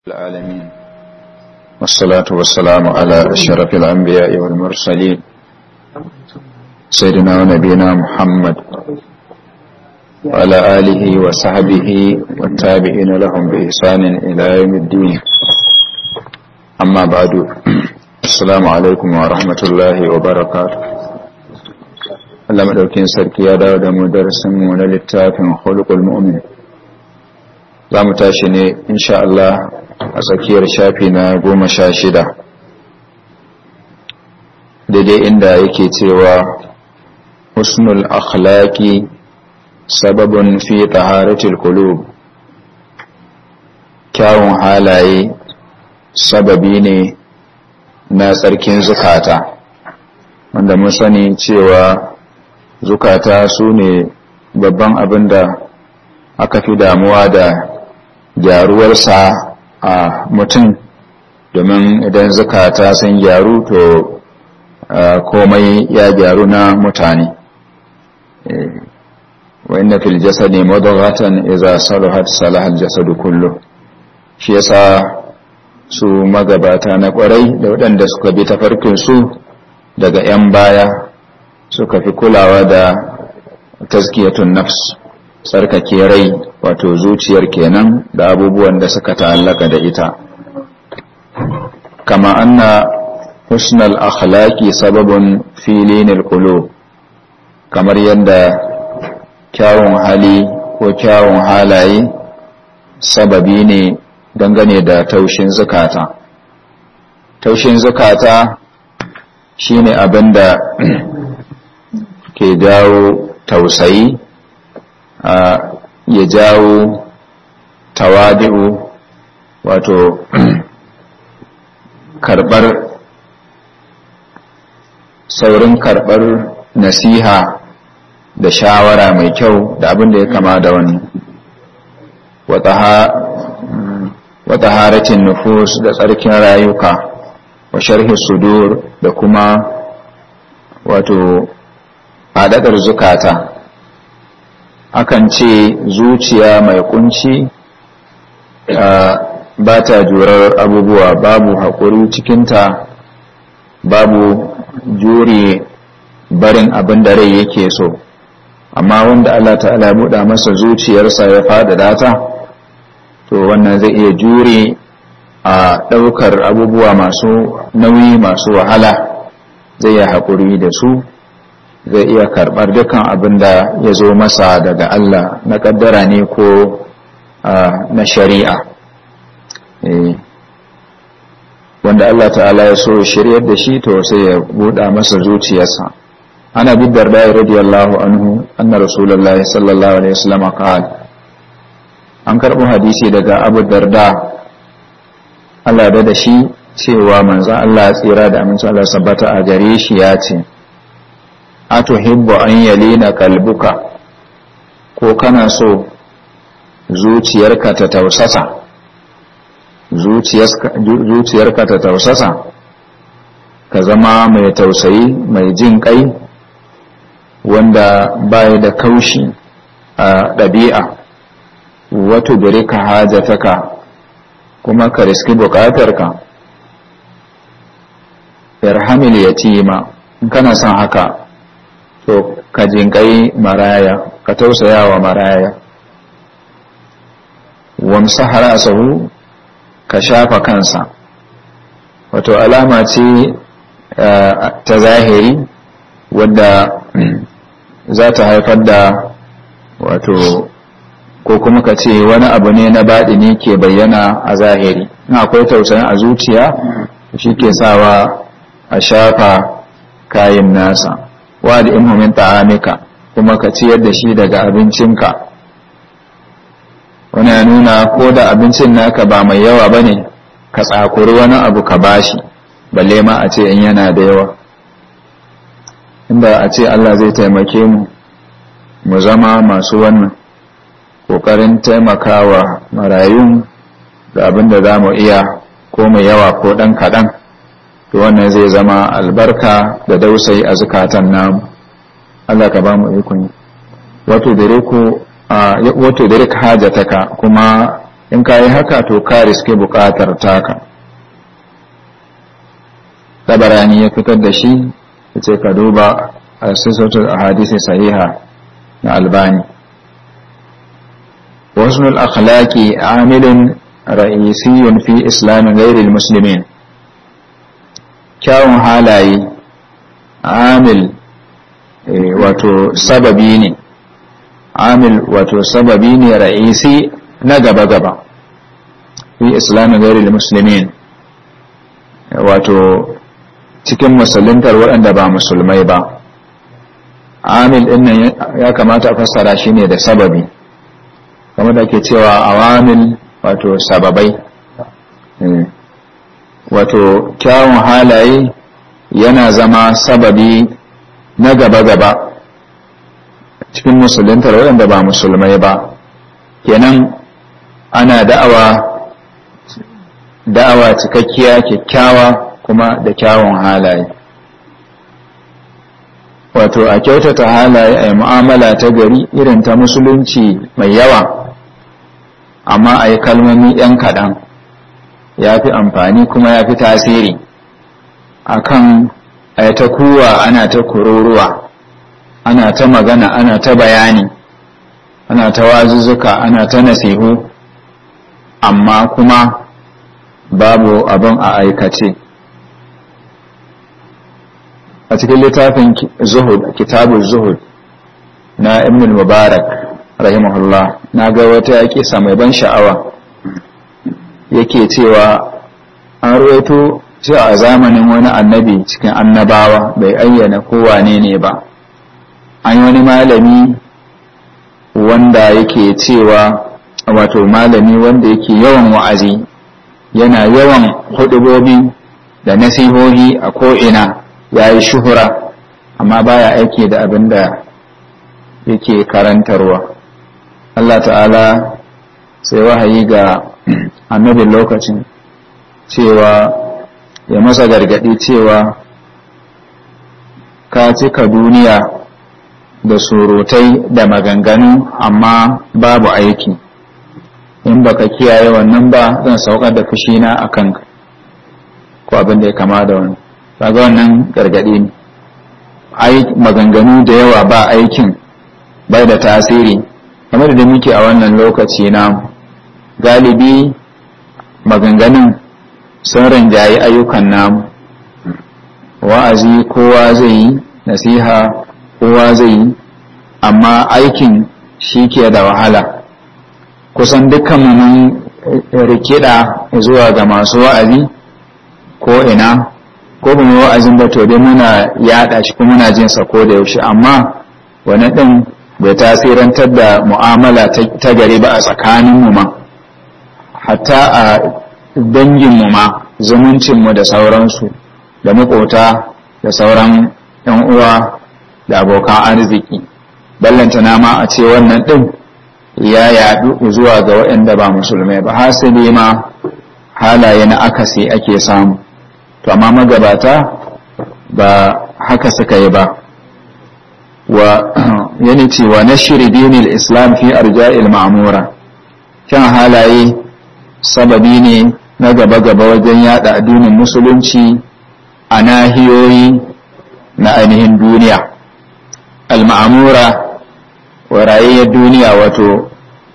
العالمين والصلاة والسلام على أشرف الأنبياء والمرسلين سيدنا ونبينا محمد وعلى آله وصحبه والتابعين لهم بإحسان إلى يوم الدين أما بعد السلام عليكم ورحمة الله وبركاته Allah madaukin sarki ya dawo da mu darasin mu na littafin khuluqul mu'min za mu tashi ne insha Allah a tsakiyar shafi na goma sha shida daidai inda yake cewa husnul akhlaqi sababun fi taharatil qulub kyawun halaye sababi ne na tsarkin zukata wanda mun sani cewa zukata su ne babban abin da aka fi damuwa da gyaruwarsa a mutum domin idan zukata sun gyaru to komai ya gyaru na mutane wa inna fil jasadi mudghatan idza salahat salaha al jasadu kullu shi yasa su magabata na kwarai da waɗanda suka bi tafarkin su daga 'yan baya suka fi kulawa da tazkiyatun nafs tsarkake rai wato zuciyar kenan da abubuwan da suka ta'allaka da ita kama anna husnal akhlaqi sababun filinil qulub kamar yadda kyawun hali ko kyawun halaye sababi ne dangane da taushin zukata taushin zukata shine abin da ke jawo tausayi ya jawo tawadi'u wato karbar saurin karbar nasiha da shawara mai kyau da abin da ya kama da wani wata haratin nufus da tsarkin rayuka wa sharhi sudur da kuma wato faɗaɗar zukata akan ce zuciya mai kunci ba ta jurar abubuwa babu haƙuri cikinta babu jure barin abin da rai yake so amma wanda Allah ta'ala buɗa masa zuciyarsa ya faɗaɗa ta to wannan zai iya jure a ɗaukar abubuwa masu nauyi masu wahala zai yi haƙuri da su zai iya karɓar dukan abin da ya zo masa daga Allah na ƙaddara ne ko na shari'a wanda Allah ta'ala ya so shiryar da shi to sai ya buɗa masa zuciyarsa ana bi darda radiyallahu anhu anna rasulullah sallallahu alaihi wasallam qala an karɓo hadisi daga abu darda Allah da da shi cewa manzon Allah tsira da amincin Allah sabbata a gare shi ya ce atuhibbu an yalina kalbuka ko kana so zuciyarka ta tausasa zuciyarka ta tausasa ka zama mai tausayi mai jin kai wanda baya da kaushi a ɗabi'a wato gare ka hajataka kuma ka riski bukatarka yarhamil yatima in kana son haka to ka jinkai maraya ka tausaya wa maraya wamsa harasahu ka shafa kansa wato alama ce ta zahiri wadda za ta haifar da wato ko kuma ka ce wani abu ne na baɗini ke bayyana a zahiri na akwai tausayin a zuciya shi ke sawa a shafa kayan nasa wa da imhumin ta'amika kuma ka ciyar da shi daga abincinka wani ya nuna ko da abincin naka ba mai yawa ba ne ka tsakuri wani abu ka bashi balle ma a ce in yana da yawa inda a ce Allah zai taimake mu mu zama masu wannan ƙoƙarin taimakawa marayun da abin da za mu iya ko mai yawa ko ɗan kaɗan to wannan zai zama albarka da dausayi a zukatan namu Allah ka ba mu ikon wato dare ku wato dare hajataka kuma in ka yi haka to ka riske buƙatar taka tabarani ya fitar da shi ya ce ka duba a sisotar a hadisi sahiha na albani wasu akhlaqi amilin ra'isiyyun fi islamin gairil musulmin kyawun halaye amil wato sababi ne amil wato sababi ne ra'isi na gaba-gaba fi islamin gairil musulmin wato cikin musuluntar waɗanda ba musulmai ba amil ɗin nan ya kamata a fassara shi ne da sababi kamar da ke cewa awamil wato sababai wato kyawun halaye yana zama sababi na gaba-gaba cikin musuluntar waɗanda ba musulmai ba kenan ana da'awa da'awa cikakkiya kyakkyawa kuma da kyawun halaye wato a kyautata halaye a mu'amala ta gari irin ta musulunci mai yawa amma a yi kalmomi 'yan kaɗan ya fi amfani kuma ya fi tasiri akan a ta kuwa ana ta kururuwa ana ta magana ana ta bayani ana ta wazuzzuka ana ta nasihu amma kuma babu abin a aikace a cikin littafin zuhud kitabu zuhud na ibn mubarak rahimahullah na ga wata kisa mai ban sha'awa yake cewa an ruwaito cewa a zamanin wani annabi cikin annabawa bai ayyana kowane ne ba an yi wani malami wanda yake cewa wato malami wanda yake yawan wa'azi yana yawan hudubobi da nasihohi a ko'ina ya yi shuhura amma baya aiki da abin da yake karantarwa Allah ta'ala sai wahayi ga annabin lokacin cewa ya masa gargadi cewa ka cika duniya da surutai da maganganu amma babu aiki in baka kiyaye wannan ba zan saukar da fushina a kanka ko abin da ya kama da wani kaga wannan gargadi ne maganganu da yawa ba aikin bai da tasiri kamar da muke a wannan lokaci na galibi maganganun sun rinjayi ayyukan namu wa'azi kowa zai yi nasiha kowa zai yi amma aikin shi ke da wahala kusan dukkan mun rikida zuwa ga masu wa'azi ko ina ko ba mu wa'azin ba to dai muna yada shi kuma muna jin sa ko da yaushe amma wani din bai tasirantar da mu'amala ta gari ba a tsakanin mu ma hatta a dangin mu ma zumuncin mu da sauransu da makota da sauran yan uwa da abokan arziki ballantana ma a ce wannan din ya yadu zuwa ga waɗanda ba musulmai ba hasali ma halaye na akasi ake samu to amma magabata ba haka suka yi ba wa yani cewa na shiri dinil islam fi arja'il ma'mura kyan halaye sababi ne na gaba-gaba wajen yada addinin musulunci a nahiyoyi na ainihin duniya al-ma'mura wa rayayyar duniya wato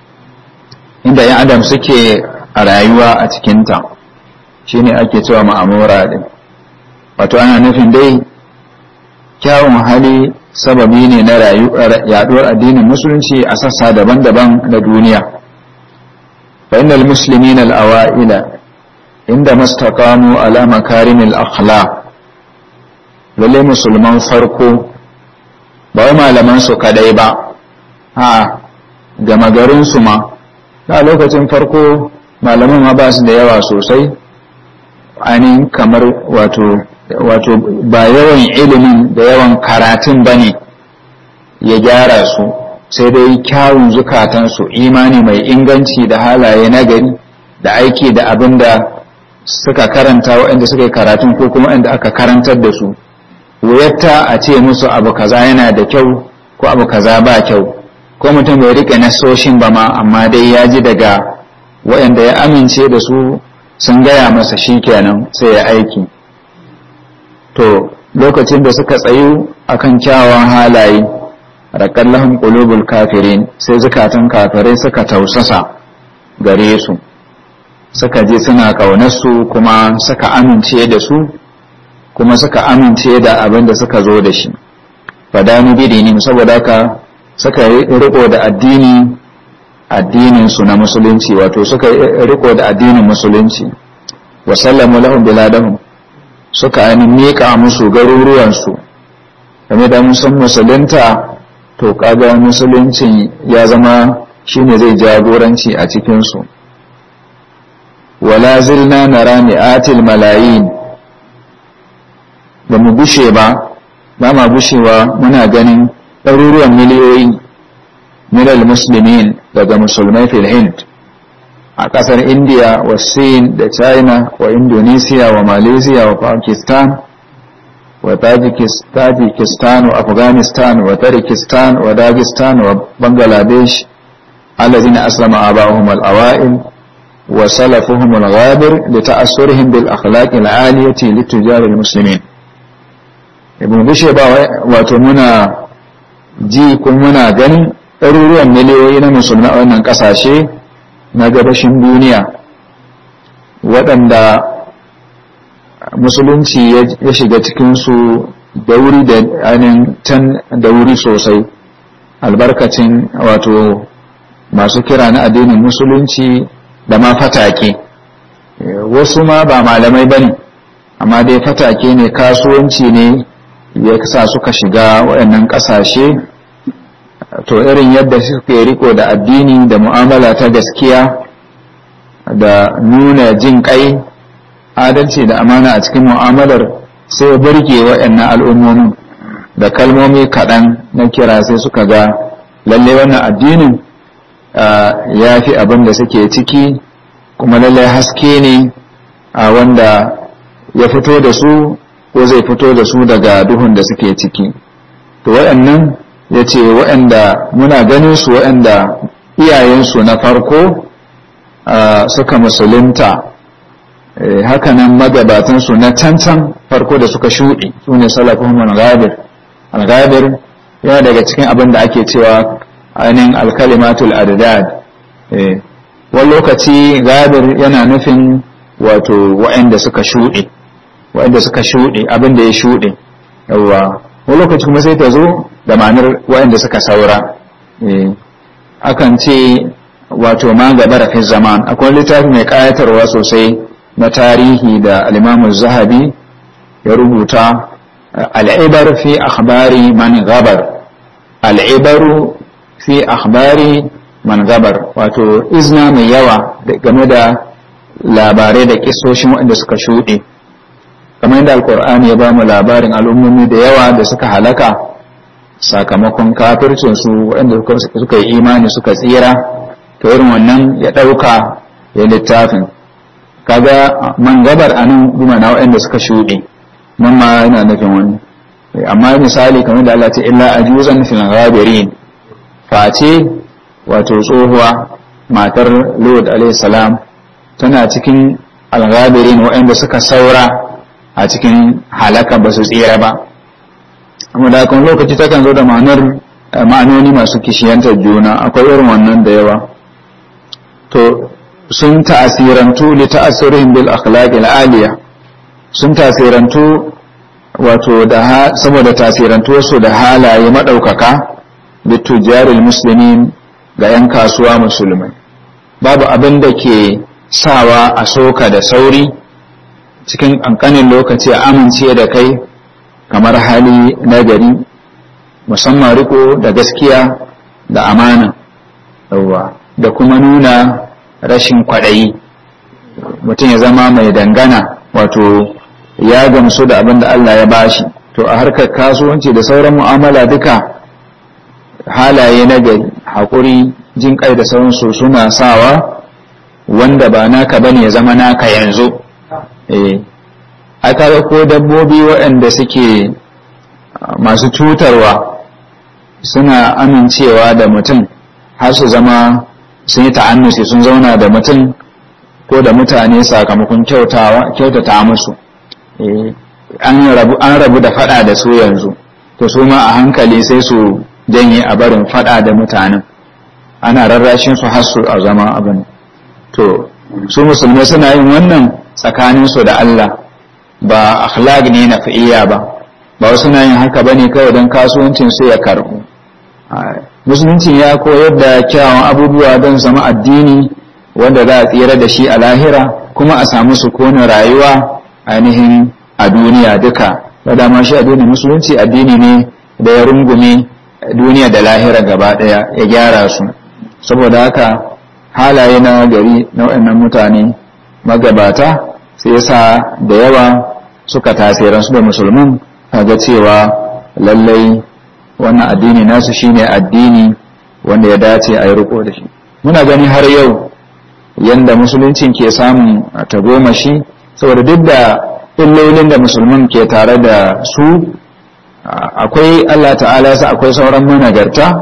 inda yan adam suke a rayuwa a cikinta shine ake cewa ma'amura din wato ana nufin dai kyawun hali sababi ne na yaduwar addinin musulunci a sassa daban-daban na duniya fa innal muslimin al-awa'ila inda mastaqamu ala makarimil akhlaq lalle musulman farko ba wai malaman su kadai ba a gama garin su ma a lokacin farko malaman ma ba su da yawa sosai ainihin kamar wato wato ba yawan ilimin da yawan karatun ba ne ya gyara su sai dai kyawun zukatansu imani mai inganci da halaye nagari da aiki da abin da suka karanta waɗanda suka yi karatun ko kuma waɗanda aka karantar da su wuyatta a ce musu abu kaza yana da kyau ko abu kaza ba kyau ko mutum bai rike nasoshin ba ma amma dai ya ji daga waɗanda ya amince da su sun gaya masa shi kenan sai ya aiki to lokacin da suka tsayu akan kyawawan halaye raƙallahun ƙulubul kafirin sai zukatan kafirai suka tausasa gare su suka je suna ƙaunarsu kuma suka amince da su kuma suka amince da abin da suka zo da shi fadani bidini saboda haka suka riko da addini addinin su na musulunci wato suka riko da addinin musulunci wa sallamu lahum biladahum suka ainihin miƙa musu garuruwansu game da musan musulunta to kaga musuluncin ya zama shine zai jagoranci a cikinsu wala zilna nara mi'atil malayin ba mu bushe ba ba ma bushewa muna ganin ɗaruruwan miliyoyi minal muslimin daga musulmai fil hind a ƙasar india wa sin da china wa indonesia wa malaysia wa pakistan wa tajikistan wa afghanistan wa tarikistan wa dagestan wa bangladesh الذين أسلم آباؤهم الأوائل وسلفهم الغابر لتأثرهم بالأخلاق العالية لتجار المسلمين ibn bishe ba wato muna ji kuma muna ganin ɗaruruwan miliyoyi na musulmi a wannan ƙasashe na gabashin duniya waɗanda musulunci ya shiga cikinsu da wuri da ainihin can da wuri sosai albarkacin wato masu kira na addinin musulunci da ma fatake wasu ma ba malamai ba ne amma dai fatake ne kasuwanci ne ya sa suka shiga waɗannan ƙasashe to irin yadda suke riko da addini da mu'amala ta gaskiya da nuna jin ƙai adalci da amana a cikin mu'amalar sai burge waɗannan al'ummomin da kalmomi kaɗan na kira sai suka ga lalle wannan addinin ya fi abin da suke ciki kuma lalle haske ne a wanda ya fito da su ko zai fito da su daga duhun da suke ciki to waɗannan ya ce waɗanda muna ganin su waɗanda iyayensu na farko suka musulunta hakanan magabatansu na cancan farko da suka shuɗi su ne salafin al-ghabir al-ghabir yana daga cikin abin da ake cewa ainihin alkalimatul adad wani lokaci ghabir yana nufin wato waɗanda suka shuɗe waɗanda suka shuɗe abin da ya shuɗe yawwa wani lokaci kuma sai ta zo da ma'anar waɗanda suka saura akan ce wato ma gaba da fi zaman akwai littafi mai ƙayatarwa sosai na tarihi da alimamu zahabi ya rubuta al'ibar fi akhbari man gabar al'ibaru fi akhbari man gabar wato izna mai yawa game da labarai da kisoshin waɗanda suka shuɗe kamar yadda alkur'ani ya ba mu labarin al'ummomi da yawa da suka halaka sakamakon kafircinsu waɗanda suka yi imani suka tsira to irin wannan ya ɗauka ya littafin kaga man gabar a nan na waɗanda suka shuɗe nan ma yana nufin wani amma misali kamar da Allah ce illa ajuzan fil ghabirin face wato tsohuwa matar Lord alayhi salam tana cikin al-ghabirin waɗanda suka saura a cikin halaka ba su tsira ba amma da kan lokaci takan zo da ma'anar ma'anoni masu kishiyantar juna akwai irin wannan da yawa to sun ta'asirantu li ta'asirihim bil akhlaqil aliya sun tasirantu wato da saboda tasirantu su da halaye madaukaka bi tujaril muslimin ga yan kasuwa musulmai babu abin da ke sawa a soka da sauri cikin ƙanƙanin lokaci a amince da kai kamar hali nagari musamman riko da gaskiya da amana yawwa da kuma nuna rashin kwaɗayi mutum ya zama mai dangana wato ya gamsu da abin da Allah ya bashi to a harkar kasuwanci da sauran mu'amala duka halaye nagari haƙuri jin kai da sauransu suna sawa wanda ba naka bane ya zama naka yanzu eh aka ko dabbobi waɗanda suke masu cutarwa suna amincewa da mutum har su zama sun yi ta'annusi sun zauna da mutum ko da mutane sakamakon kyautata musu an rabu da fada da su yanzu to su ma a hankali sai su janye a barin fada da mutanen ana rarrashin su har su a zama abin to su musulmai suna yin wannan tsakaninsu da Allah ba akhlaq ne na fi'iyya ba ba wasu na yin haka bane kawai don kasuwancin su ya karbu musulunci ya koyar da kyawun abubuwa don zama addini wanda za a tsira da shi a lahira kuma a samu sukunin rayuwa ainihin a duniya duka da dama shi addinin musulunci addini ne da ya rungume duniya da lahira gaba daya ya gyara su saboda haka halaye na gari na waɗannan mutane magabata sai yasa da yawa suka tasiransu da musulmin ga cewa lallai wannan addini nasu shine addini wanda ya dace a yi riko da shi muna gani har yau yanda musuluncin ke samun tagomashi saboda duk da illolin da musulmin ke tare da su akwai Allah ta'ala yasa akwai sauran managarta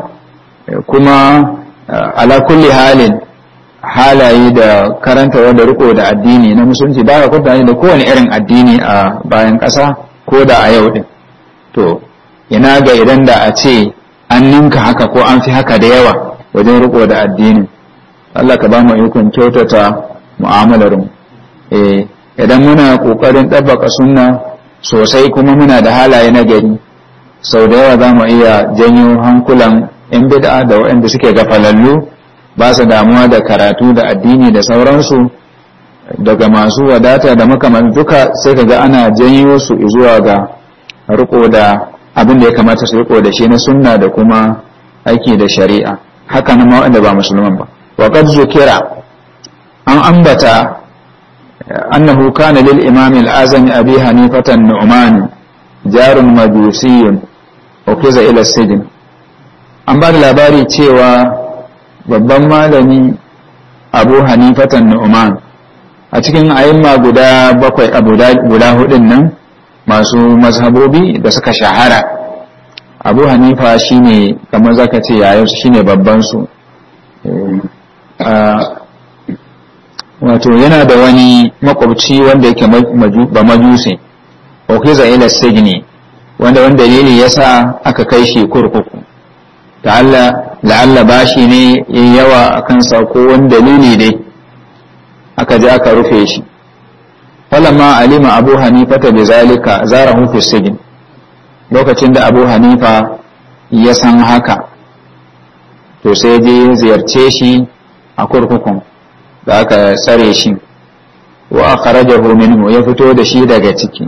kuma ala kulli halin halaye da karanta wanda riko da addini na musulunci ba ka kwanta da kowane irin addini a bayan ƙasa ko da a yau din to ina ga idan da a ce an ninka haka ko an fi haka da yawa wajen riko da addinin Allah ka ba mu ikon kyautata mu'amalar mu eh idan muna kokarin tabbaka sunna sosai kuma muna da halaye na gari sau da yawa za mu iya janyo hankulan yan bid'a da waɗanda suke gafalallu ba su damuwa da karatu da addini da sauransu daga masu wadata da makaman duka sai ka ga ana janyo su zuwa ga riko da abin da ya kamata su riko da shi na sunna da kuma aiki da shari'a haka nan ma wanda ba musulman ba wa qad zukira an ambata annahu kana lil imam al-azami abi hanifatan nu'man jarun majusiyyun ukiza ila sijin an ba da labari cewa babban malami abu hanifatan nu'man a cikin ayimma guda bakwai a guda hudun nan masu mazhabobi da suka shahara abu hanifa shine kamar zaka ce yayarsu shine babban su wato yana da wani makwabci wanda yake ba majusi okiza ila signi wanda wani dalili yasa aka kai shi kurkuku ta'alla la'alla bashi ne yin yawa a kansa ko wani dalili dai aka je aka rufe shi falamma alima abu hanifa ta bizalika zarahu fi sigin lokacin da abu hanifa ya san haka to sai je ziyarce shi a kurkukun da aka tsare shi wa akhrajahu minhu ya fito da shi daga ciki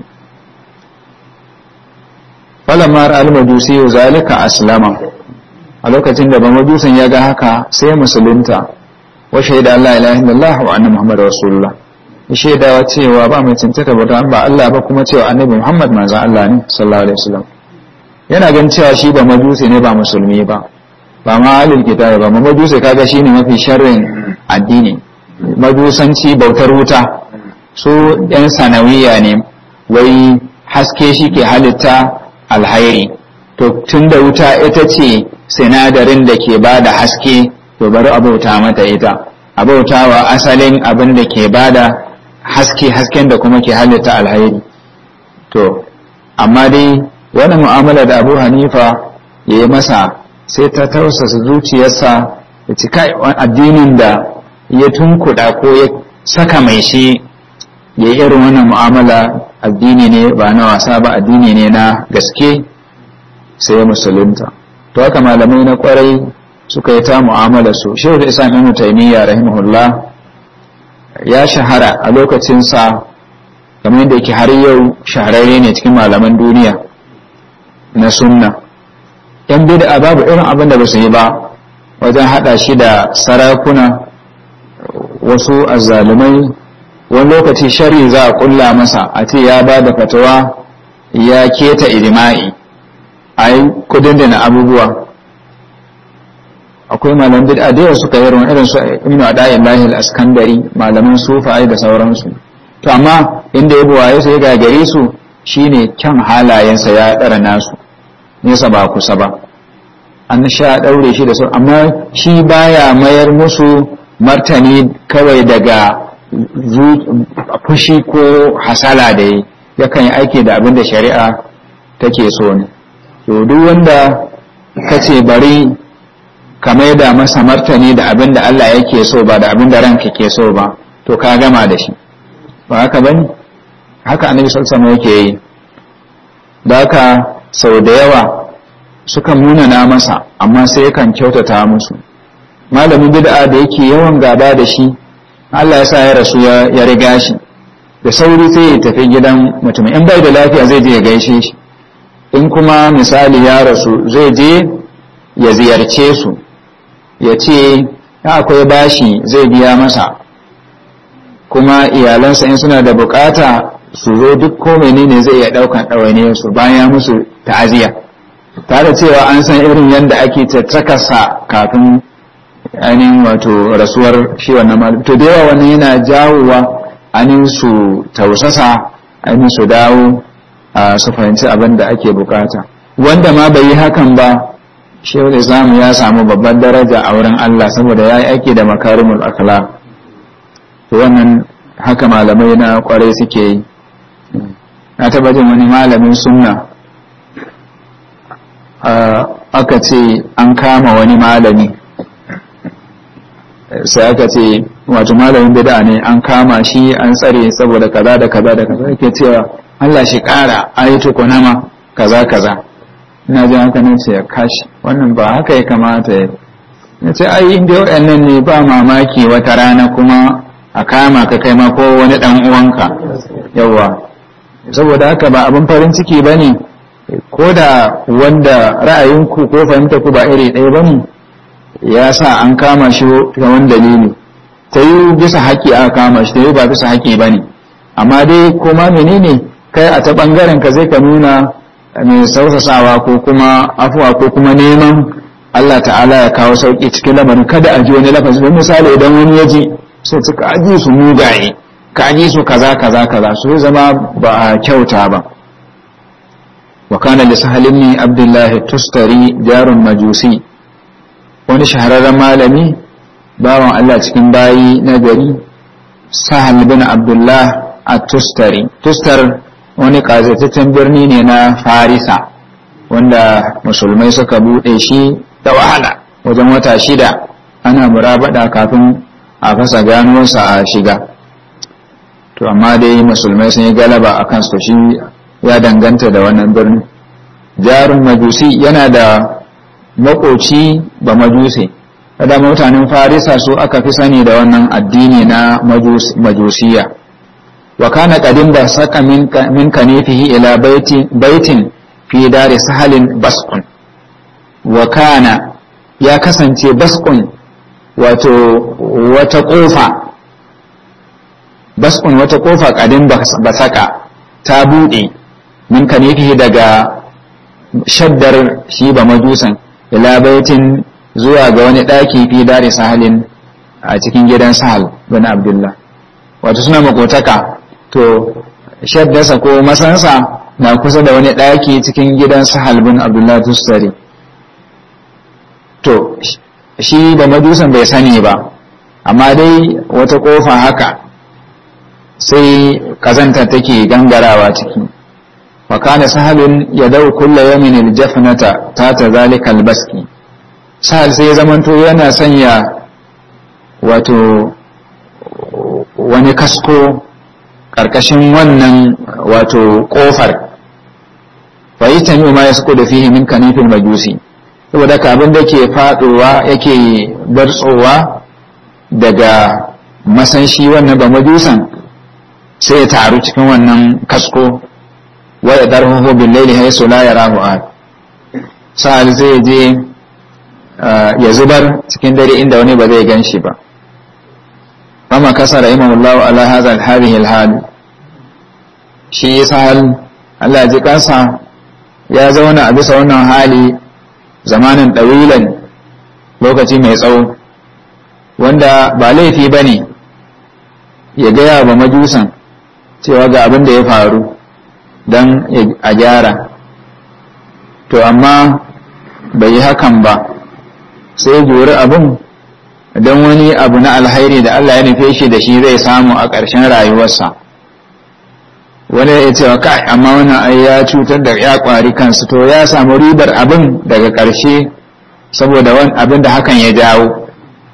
falamma al-majusi zalika aslama a lokacin da bamajusan ya ga haka sai musulunta wa shaida Allah ilaha illallah wa anna muhammadar rasulullah ya shaidawa cewa ba mai cancanta bauta ba Allah ba kuma cewa annabi muhammad manzon Allah ne sallallahu alaihi wasallam yana gan cewa shi ba majusi ne ba musulmi ba ba ma alil kitabi ba majusi kaga shine mafi sharrin addini majusanci bautar wuta su yan sanawiya ne wai haske shi ke halitta alhairi to tun da wuta ita ce sinadarin da ke ba da haske to bari a bauta mata ita a bauta wa asalin abin da ke ba da haske hasken da kuma ke halitta alhairi to amma dai wani mu'amala da abu hanifa ya yi masa sai ta tausasa zuciyarsa da cika addinin da ya tunkuɗa ko ya saka mai shi ya irin wannan mu'amala addini ne ba na wasa ba addini ne na gaske sai musulunta to haka malamai na kwarai suka yi ta mu'amala su shehu da islam ibn taymiya rahimahullah ya shahara a lokacinsa kamar yadda yake har yau shahararre ne cikin malaman duniya na sunna yan bid'a babu irin abin da ba su yi ba wajen hada shi da sarakuna wasu azzalumai wani lokaci shari za a kulla masa a ce ya ba da fatawa ya keta ijima'i a yi kudin da na abubuwa akwai malam bid'a da yawa suka yi irin su ibnu adayin lahil askandari malaman sufaye da sauransu to amma inda ya buwaye su ya gagare su shine kyan halayensa ya ɗara nasu nesa ba kusa ba an sha ɗaure shi da su amma shi baya mayar musu martani kawai daga fushi ko hasala da yi yakan yi aiki da abin da shari'a take so ne to duk wanda ka ce bari ka maida masa martani da abin da Allah yake so ba da abin da ranka ke so ba to ka gama da shi ba haka bane haka annabi sallallahu alaihi yake yi da haka sau da yawa suka munana masa amma sai yakan kyautata musu malamin bid'a da yake yawan gaba da shi Allah ya sa ya rasu ya riga shi da sauri sai ya tafi gidan mutum in bai da lafiya zai je ya gaishe shi in kuma misali ya rasu zai je ya ziyarce su ya ce akwai bashi zai biya masa kuma iyalansa in suna da bukata su zo duk ko menene zai iya daukan ɗawainiyar su bayan musu ta'aziya tare cewa an san irin yadda ake tattakarsa kafin ainihin wato rasuwar shi wannan malam to da yawa wannan yana jawowa ainihin su tausasa ainihin su dawo a su fahimci abin da ake bukata wanda ma bai yi hakan ba shehu islamu ya samu babban daraja a wurin Allah saboda ya yi aiki da makarimul akhlaq to wannan haka malamai na kwarai suke yi na taba jin wani malamin sunna aka ce an kama wani malami sai aka ce wato malamin bid'a ne an kama shi an tsare saboda kaza da kaza da kaza yake cewa Allah shi kara ayatu kunama kaza kaza ina jin haka nan ce ya kashi wannan ba haka ya kamata ya ya ce ai inda waɗannan ne ba mamaki wata rana kuma a kama ka kai ma ko wani ɗan uwanka yawa saboda haka ba abin farin ciki ba ne ko da wanda ra'ayinku ko fahimta ku ba iri ɗaya ba ne ya sa an kama shi ta wani dalili ta yi bisa haƙƙi aka kama shi ta yi ba bisa haƙƙi ba ne amma dai kuma menene kai a ta ɓangaren ka zai ka nuna mai sausasawa ko kuma afuwa ko kuma neman Allah ta'ala ya kawo sauƙi cikin lamarin kada a ji wani lafazi don misali idan wani ya ji sai suka aji su mugaye ka aji su kaza kaza kaza su zama ba a kyauta ba wa kana li sahalin abdullahi tustari jarun majusi wani shahararren malami bawan Allah cikin bayi na gari sahal bin abdullah a tustari tustar wani ƙazataccen birni ne na farisa wanda musulmai suka buɗe shi da wahala wajen wata shida ana murabada kafin a fasa ganuwarsa a shiga to amma dai musulmai sun yi galaba a kansu shi ya danganta da wannan birni jarin majusi yana da makoci ba majusi da mutanen farisa su aka fi sani da wannan addini na majusiya wa kana qadin ba saka min kanifihi ila baitin fi dari sahalin basqun wa kana ya kasance basqun wato wata kofa basqun wata kofa qadin ba saka ta bude min kanifihi daga shaddar shi ba majusan ila baitin zuwa ga wani ɗaki fi dare sahalin a cikin gidan sahal bin abdullah wato suna makotaka to shaddarsa ko masansa na kusa da wani ɗaki cikin gidan sahal bin abdullah tustari to shi ba majusan bai sani ba amma dai wata ƙofa haka sai kazanta take gangarawa ciki وكان سهل يدعو كل يوم الجفنة تات ذلك البسكي sahal sai ya zamanto yana sanya wato wani kasko ƙarƙashin wannan wato ƙofar fa yi tamiyu ma ya suko da fihi min kanifin majusi saboda ka abin da ke faɗowa yake bartsowa daga masanshi wannan ba majusan sai ya taru cikin wannan kasko wa ya darhuhu bil laili haythu la yarahu ahad sa'al zai je ya zubar cikin dare inda wani ba zai gan shi ba amma kasa rahimahullahu ala hadha al hadhihi al hal shi sa'al Allah ya ji kansa ya zauna a bisa wannan hali zamanin dawilan lokaci mai tsawo wanda ba laifi bane ya gaya ba majusan cewa ga abin da ya faru don a gyara to amma bai yi hakan ba sai juri abin don wani abu na alhairi da Allah ya nufe shi da shi zai samu a ƙarshen rayuwarsa wani ya ce wa kai amma wannan ai ya cutar da ya ƙwari kansu to ya samu ribar abin daga ƙarshe saboda wani abin da hakan ya jawo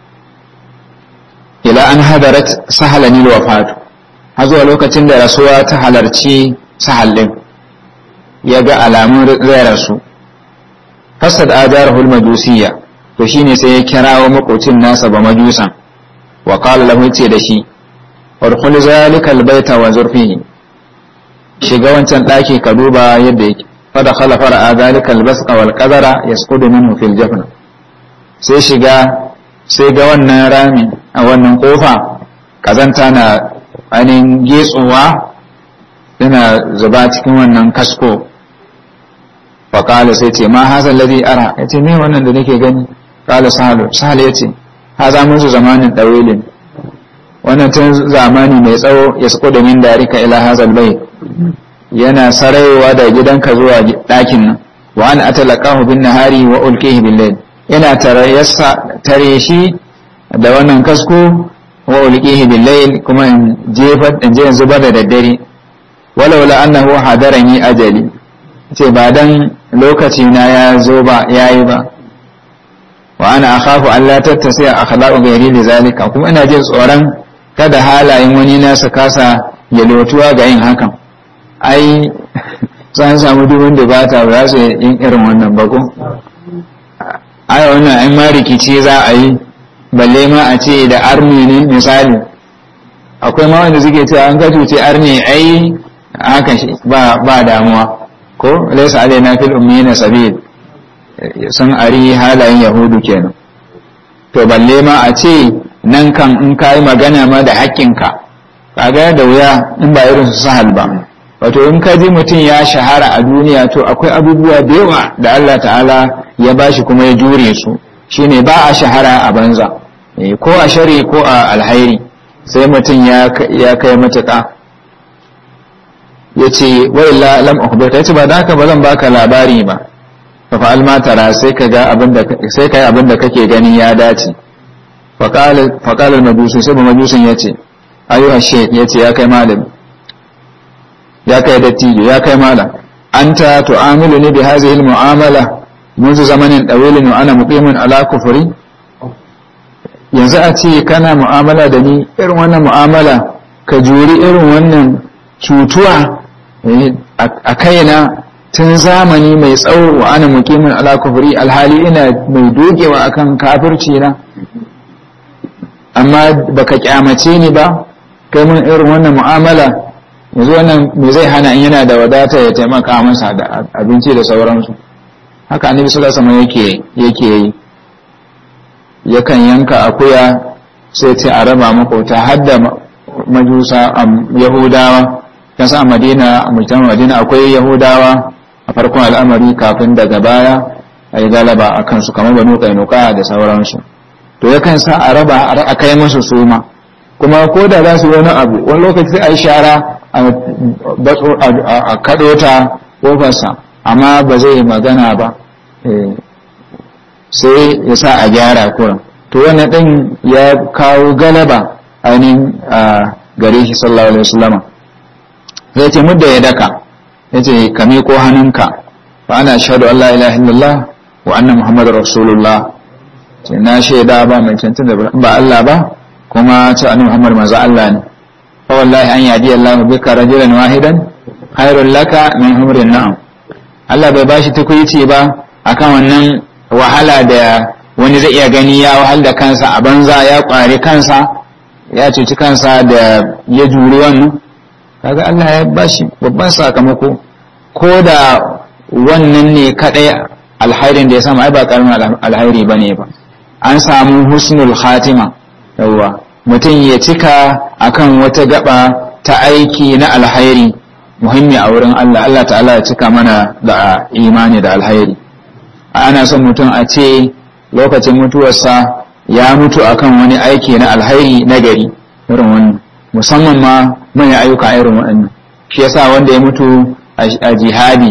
ila an hadarat sahalanil wafatu har zuwa lokacin da rasuwa ta halarci sahal din ya ga alamun zai rasu fasad ajarahul majusiyya to shine sai ya kirawo makocin nasa ba majusan wa qala lahu ce da shi urkhul zalika albayta wa zurfihi shiga wancan daki ka duba yadda yake fa dakhala fara zalika albasqa wal qadara yasqudu minhu fil jafna sai shiga sai ga wannan rami a wannan kofa kazanta na ainihin getsowa yana zuba cikin wannan kasko faƙala sai ce ma hazan ladi ara ya ce me wannan da nake gani ƙala sahalu sahal ya ce haza musu zamanin ɗawilin wannan tun zamani mai tsawo ya sako da min darika ila hazal bai yana sarayewa da gidanka zuwa ɗakin nan wa an atalaqahu bin nahari wa ulqihi bil layl yana tare shi da wannan kasko wa ulqihi bil layl kuma in jefa in je zubar da daddare walaula annahu hadarani ajali ce ba dan lokaci na ya zo ba yayi ba wa ana akhafu an la tattasi akhlaqu ghairi li zalika kuma ina jin tsoron kada halayen wani na su kasa yalwatuwa ga yin hakan ai san samu duk wanda ba ta ba su yin irin wannan ba ko ai wannan ai ma rikici za a yi balle ma a ce da armi ne misali akwai ma wanda suke cewa an gajo ce armi ai haka shi ba ba damuwa ko laysa alaina fil ummiyina sabil sun ari halayen yahudu kenan to balle ma a ce nan kan in kai magana ma da haƙƙinka kaga da wuya in ba irin su sahal ba wato in ka ji mutum ya shahara a duniya to akwai abubuwa da yawa da Allah ta'ala ya bashi kuma ya jure su shine ba a shahara a banza ko a shari ko a alhairi sai mutum ya kai matuƙa ya ce wa'illa lam akhbirka yace ba da haka ba zan baka labari ba fa fa'al ma tara sai ka ga abinda sai kai abinda kake gani ya dace fa qala fa qala majusi sai majusin yace ayyuha shaykh yace ya kai malam ya kai dattijo ya kai malam anta tu'amiluni bi hadhihi al-mu'amala منذ زمن طويل وانا مقيم على كفري yanzu a ce kana mu'amala da ni irin wannan mu'amala ka juri irin wannan cutuwa a kaina tun zamani mai tsawo wa ana muqimin ala kufri alhali ina mai dogewa akan kafirci na amma baka kyamace ni ba kai mun irin wannan mu'amala yanzu wannan me zai hana in yana da wadata ya taimaka masa da abinci da sauransu haka annabi sallallahu alaihi wasallam yake yake yi yakan yanka akuya sai ce a raba makota har da majusa yahudawa kan sa madina a mutum madina akwai yahudawa a farkon al'amari kafin daga baya a yi galaba a kansu kamar banu kainuka da sauransu to yakan sa a raba a kai musu suma kuma ko da za su wani abu wani lokaci a yi shara a kaɗo ta ƙofarsa amma ba zai magana ba sai ya sa a gyara kuran to wannan ɗin ya kawo galaba ainihin a gare shi sallallahu alaihi wasallama zai ce mudda ya daka ya ce ka miƙo hannunka fa ana shaɗu Allah ilaha illallah wa anna muhammadu rasulullah ce na shaida ba mai cancin da ba Allah ba kuma ce annabi muhammad manzo Allah ne fa wallahi an yadi Allah bika rajulan wahidan khairul laka min humrin na'am Allah bai bashi tukuici ba akan wannan wahala da wani zai iya gani ya wahal da kansa a banza ya kware kansa ya cuci kansa da ya juri wannan kaga Allah ya bashi babban sakamako ko da wannan ne kadai alhairin da ya samu ai ba karamin alhairi bane ba an samu husnul khatima yawa mutum ya cika akan wata gaba ta aiki na alhairi muhimmi a wurin Allah Allah ta'ala ya cika mana da imani da alhairi ana son mutum a ce lokacin mutuwarsa ya mutu akan wani aiki na alhairi na gari irin wannan musamman ma manyan ayyuka irin waɗannan shi yasa wanda ya mutu a jihadi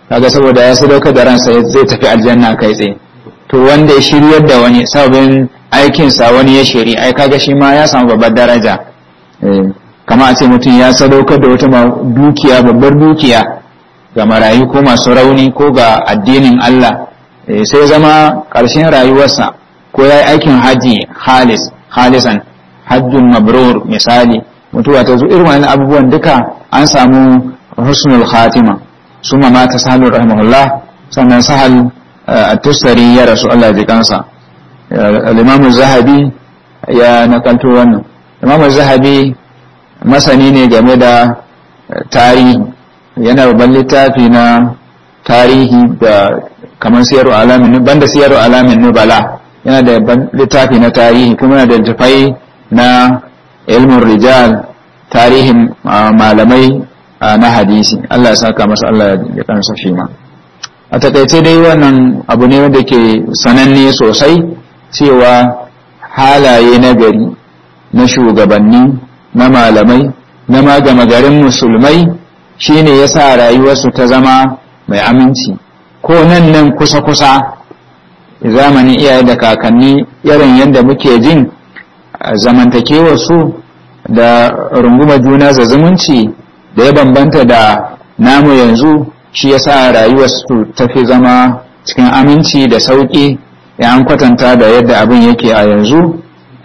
kaga saboda ya sadaukar da ransa zai tafi aljanna kai tsaye to wanda ya shiryar da wani sababin aikinsa wani ya shiri ai kaga shi ma ya samu babbar daraja kama a ce mutum ya sadaukar da wata dukiya babbar dukiya ga marayu ko masu rauni ko ga addinin Allah sai zama ƙarshen rayuwarsa ko ya yi aikin haji halis halisan hajjun mabrur misali mutuwa ta zo irin wannan abubuwan duka an samu husnul khatima suma mata sahalur rahimahullah sannan sahal at-tustari ya rasu Allah ji kansa al-imam zahabi ya nakalto wannan imam zahabi masani ne game da tarihi yana babban littafi na tarihi da kamar siyar alamin banda siyar alamin nubala yana da littafi na tarihi kuma yana da littafai na ilmin rijal tarihin malamai na hadisi Allah ya saka masa Allah ya kansa shi ma a takaice dai wannan abu ne wanda ke sananne sosai cewa halaye na gari na shugabanni na malamai na magama garin musulmai shine ya sa rayuwarsu ta zama mai aminci ko nan nan kusa-kusa zamanin iyaye da kakanni irin yadda muke jin zamantakewarsu da runguma juna za zumunci da ya bambanta da namu yanzu shi ya sa rayuwarsu ta fi zama cikin aminci da sauƙi ya an kwatanta da yadda abin yake a yanzu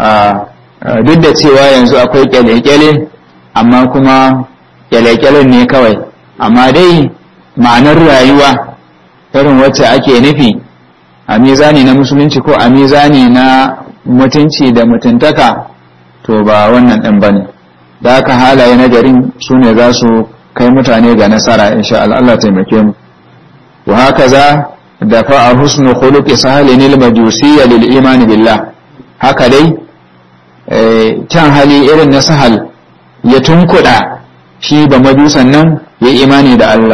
duk da cewa yanzu akwai kyale-kyale amma kuma kyale-kyalen ne kawai amma dai ma'anar rayuwa irin wacce ake nufi a mizani na musulunci ko a mizani na mutunci da mutuntaka to ba wannan ɗin ba ne da haka halaye na garin su ne za su kai mutane ga nasara insha Allah taimake mu wa haka za da fa'a husnu khuluqi sahalin al-majusiyya lil iman billah haka dai kyan hali irin na sahal ya tunkuda shi ba majusan nan ya imani da Allah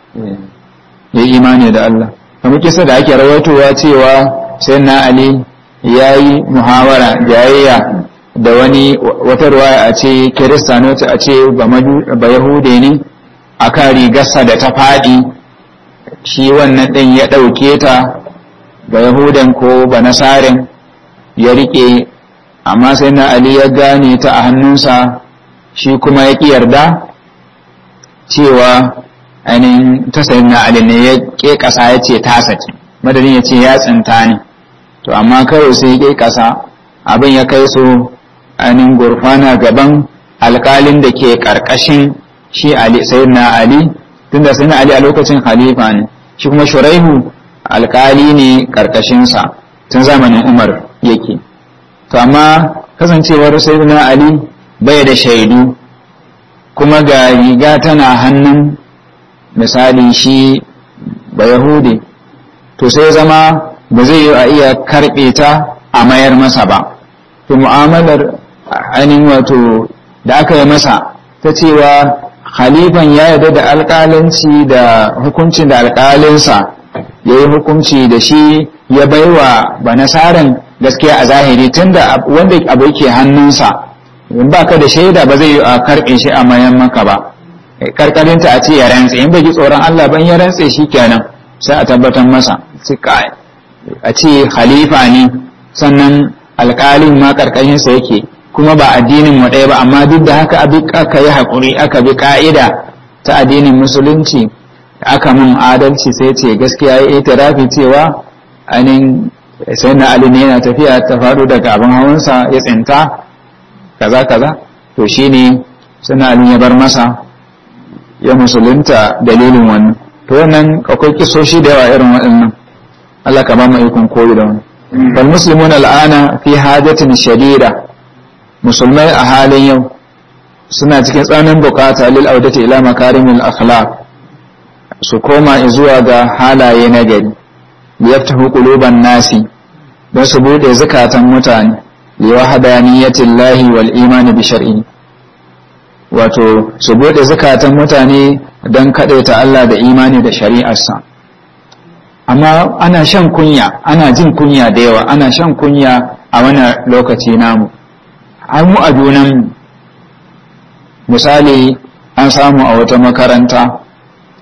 ya imani da Allah kamar kisa da ake rawaitowa cewa sai na Ali ya yi muhawara jayayya da wani wata ruwaya a ce kiristanoti a ce ba yahude ne a kan rigarsa da ta faɗi shi wannan ɗin ya ɗauke ta ba yahudan ko ba nasarin ya riƙe amma sai na Ali ya gane ta a hannunsa shi kuma ya ƙi yarda cewa ainihin ta sayi na Ali ne ya ƙe ƙasa ya ce ta saki madadin ya ce ya tsinta ne to amma kawai sai ya ƙe ƙasa abin ya kai su ainihin gurfana gaban alƙalin da ke ƙarƙashin shi Ali sai na Ali tunda sai na Ali a lokacin khalifa ne shi kuma Shuraihu alƙali ne ƙarƙashinsa tun zamanin Umar yake to amma kasancewar sai na Ali bai da shaidu kuma ga riga tana hannun misali shi ba Yahudi to sai zama ba zai yi a iya karɓe ta a mayar masa ba to mu'amalar ainihin wato da aka yi masa ta cewa khalifan ya yarda da alƙalanci da hukuncin da alƙalinsa ya yi hukunci da shi ya baiwa ba nasaran gaskiya a zahiri tunda wanda abu yake hannunsa in ba ka da shaida ba zai yi a karɓe shi a mayan maka ba karkarinta a ce ya rantse in bai ji tsoron Allah ban ya rantse shi kenan sai a tabbatar masa a ce khalifa ne sannan alƙalin ma karkashinsa yake kuma ba addinin mu ɗaya ba amma duk da haka aka yi haƙuri aka bi ƙa'ida ta addinin musulunci aka mun adalci sai ce gaskiya ya itirafi cewa ainihin sai na ali ne yana tafiya ta faɗo daga abin hawansa ya tsinta kaza kaza to shine suna ali ya bar masa ya musulunta dalilin wannan to wannan akwai kisoshi da yawa irin waɗannan Allah ka ba mu ikon koyi da wannan bal muslimuna al'ana fi hajatin shadida musulmai a halin yau suna cikin tsananin bukata lil audati ila makarimil akhlaq su koma zuwa ga halaye na gari liyaftahu quluban nasi don su bude zakatan mutane li wahdaniyati llahi wal iman bi shar'i wato su bude zakatan mutane don kadaita Allah da imani da shari'arsa amma ana shan kunya ana jin kunya da yawa ana shan kunya a wannan lokaci namu har mu a junan misali an samu a wata makaranta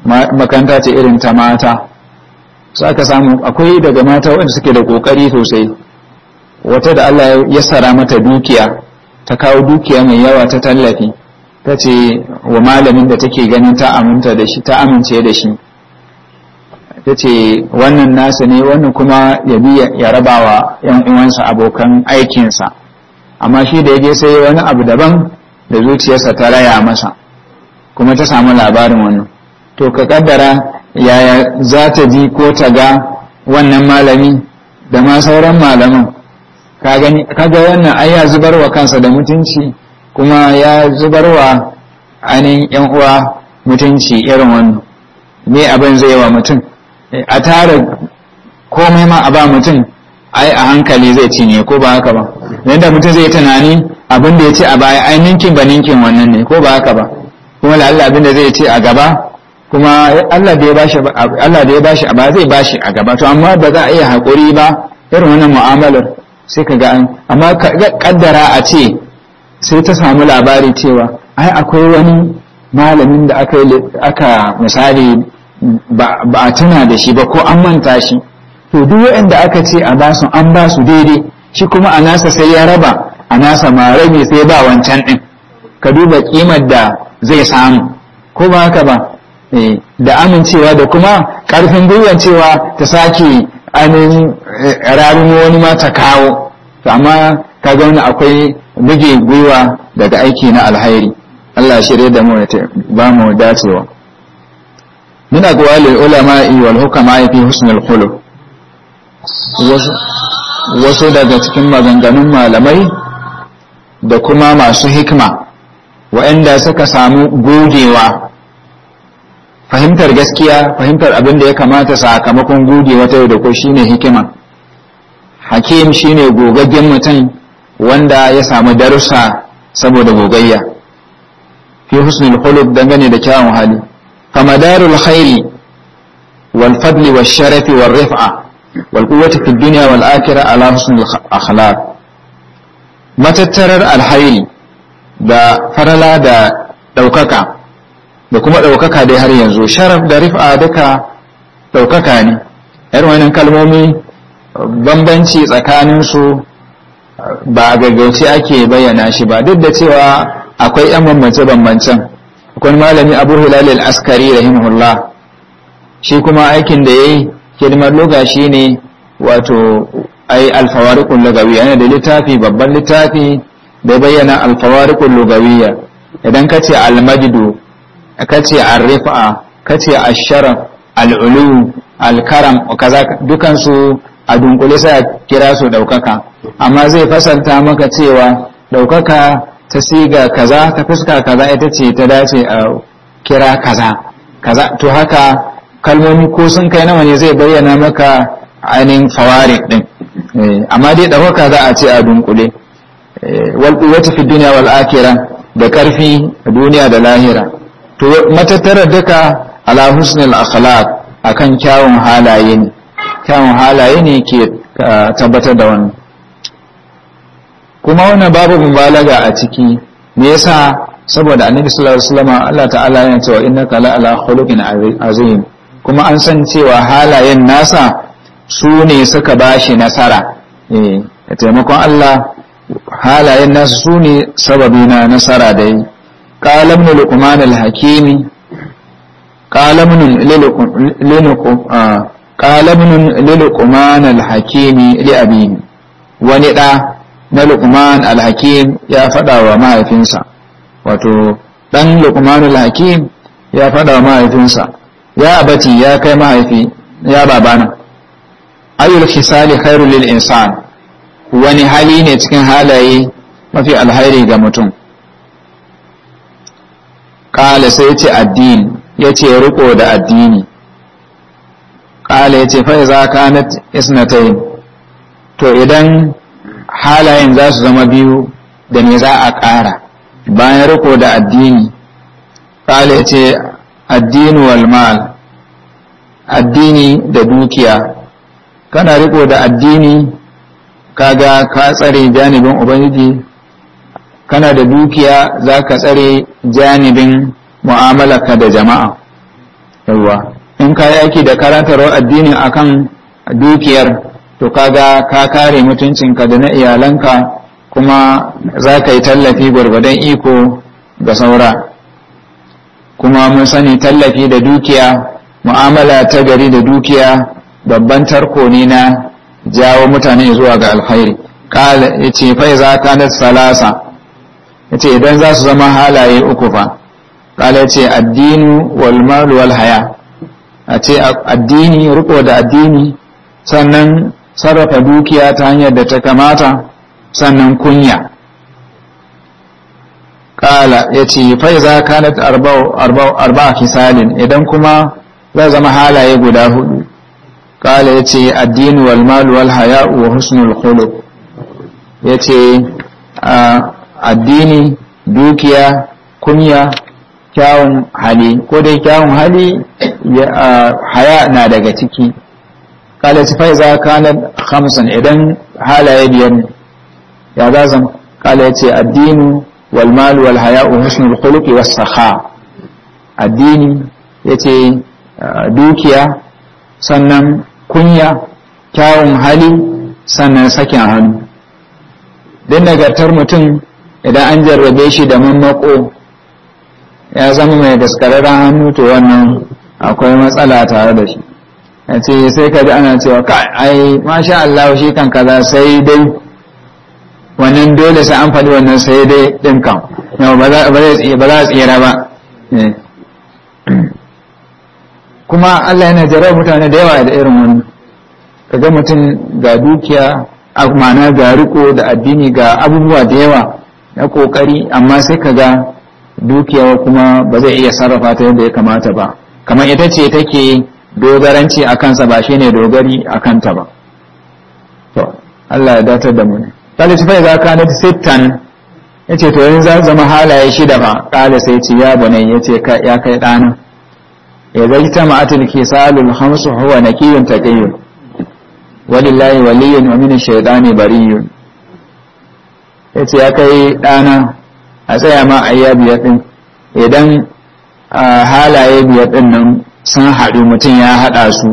makaranta ce irin ta mata su aka samu akwai daga mata wanda suke da kokari sosai wata da Allah ya sara mata dukiya ta kawo dukiya mai yawa ta tallafi ta ce wa malamin da take ganin ta aminta da shi ta amince da shi ta ce wannan nasa ne wannan kuma ya bi ya raba wa ‘yan uwansa abokan aikinsa amma shi da ya je sai wani abu daban da zuciyarsa ta raya masa kuma ta samu labarin wannan to ka kaddara yaya za ta ji ko ta ga wannan malami da ma sauran malaman kaga wannan ai ya zubar wa kansa da mutunci kuma ya zubar wa ainihin ‘yan uwa mutunci irin wannan me abin zai wa mutum a tara komai ma a ba mutum ai a hankali zai cinye ko ba haka ba yadda mutum zai tunani abin da ya ce a baya ai ninkin ba ninkin wannan ne ko ba haka ba kuma da Allah abin da zai ce a gaba kuma Allah da ya bashi Allah da ya bashi a baya zai bashi a gaba to amma ba za a iya hakuri ba irin wannan mu'amalar sai ka ga an amma kaddara a ce sai ta samu labari cewa ai akwai wani malamin da aka aka misali ba a tuna da shi ba ko an manta shi to duk waɗanda aka ce a basu an ba su daidai shi kuma a nasa sai ya raba a nasa ma rabi sai ba wancan ɗin ka duba kimar da zai samu ko ba haka ba da amincewa da kuma ƙarfin gwiwan cewa ta sake ainihin rarumo wani ma ta kawo to amma ka ga wani akwai buge gwiwa daga aiki na alhairi Allah shirye da mu ya ba mu dacewa من أقوال العلماء والحكماء في حسن الخلق wasu daga cikin maganganun malamai da kuma masu hikma waɗanda suka samu gogewa fahimtar gaskiya fahimtar abin da ya kamata sakamakon gogewa ta yau da ko shine hikima hakim shine gogaggen mutum wanda ya samu darussa saboda gogayya fi husnul khuluq dangane da kyawun hali فمدار الخير والفضل والشرف والرفعة والقوة في الدنيا والآخرة على حسن الأخلاق متترر الخير da farala da ɗaukaka da kuma ɗaukaka dai har yanzu sharaf da rif'a duka ɗaukaka ne yar wannan kalmomi bambanci tsakaninsu ba a gaggauce ake bayyana shi ba duk da cewa akwai 'yan bambance-bambancen akwai malami abu hilal al-askari rahimahullah shi kuma aikin da yayi hidimar loga shi ne wato ai alfawariqul lugawiyya yana da littafi babban littafi da bayyana alfawariqul lugawiyya idan kace al-majdu kace ar-rifa kace ash-sharaf al-ulu al-karam kaza dukan su a dunkule sai kira su daukaka amma zai fasalta maka cewa daukaka ta siga kaza ta fuska kaza ita ce ta dace a kira kaza kaza to haka kalmomi ko sun kai nawa ne zai bayyana maka ainihin fawari din amma dai ɗaukaka za a ce a dunkule wal quwwati fi dunya wal akhirah da karfi a duniya da lahira to matattarar duka ala husnul akhlaq akan kyawun halaye ne kyawun halaye ne ke tabbatar da wannan kuma wannan babu mubalaga a ciki me yasa saboda annabi sallallahu alaihi wasallam Allah ta'ala yana cewa innaka la ala khuluqin azim kuma an san cewa halayen nasa su ne suka bashi nasara eh da taimakon Allah halayen nasa su ne sababi na nasara da yi qala ibn luqman al-hakimi qala ibn qala ibn luqman al-hakimi li abihi wani da na Luqman al-Hakim ya faɗa wa mahaifinsa wato ɗan Luqman al-Hakim ya faɗa wa mahaifinsa ya abati ya kai mahaifi ya babana ayyul khisali khairul lil insan wani hali ne cikin halaye mafi alhairi ga mutum kala sai ce addini ya ce riko da addini kala ya ce fa iza kanat isnatayn to idan halayen za su zama biyu da me za a ƙara bayan riko da addini ƙala ce addini wal mal addini da dukiya kana riko da addini kaga ka tsare janibin ubangiji kana da dukiya za ka tsare janibin mu'amalarka da jama'a yawa in ka yi aiki da karantarwar addini akan dukiyar to kaga ka kare mutuncinka da na iyalanka kuma za ka yi tallafi gwargwadon iko ga saura kuma mun sani tallafi da dukiya mu'amala ta gari da dukiya babban tarko ne na jawo mutane zuwa ga alkhairi kala ya ce fai za ka na salasa ya ce idan za su zama halaye uku fa kala ya ce addinu wal malu wal haya a ce addini riko da addini sannan sarrafa dukiya ta hanyar da ta kamata sannan kunya kala ya ce fai za ka na arba'a fisalin idan kuma zai zama halaye guda hudu kala ya ce addini wal malu wal haya'u wa husnul khuluq ya ce addini dukiya kunya kyawun hali ko dai kyawun hali haya na daga ciki kala ci fai za ka na hamsin idan halaye biyar ne ya za zama kala ya ce addini wal malu wal haya'u husnul khuluq was sakha addini ya ce dukiya sannan kunya kyawun hali sannan sakin hannu don nagartar mutum idan an jarrabe shi da mammako ya zama mai daskararren hannu to wannan akwai matsala tare da shi ya ce sai ka ji ana cewa ka ai masha Allah shi kan kaza sai dai wannan dole sai an faɗi wannan sai dai ɗin kan ba za a tsira ba kuma Allah yana jarar mutane da yawa da irin wani kaga mutum ga dukiya ma'ana ga riko da addini ga abubuwa da yawa na kokari amma sai kaga dukiya kuma ba zai iya sarrafa ta yadda ya kamata ba kamar ita ce take dogaranci a kansa ba shine dogari a kanta ba to Allah ya datar da mu ne kala ci fa za ka na sittan yace to yanzu za zama halaye shida ba kala sai ce ya bane yace ya kai dana إذا اجتمعت الكسال الخمس هو نكي تقي ولله ولي ومن الشيطان بري yace ya kai ɗana a tsaya ma a yi biyar ɗin idan halaye biyar ɗin nan sun haɗu mutum ya haɗa su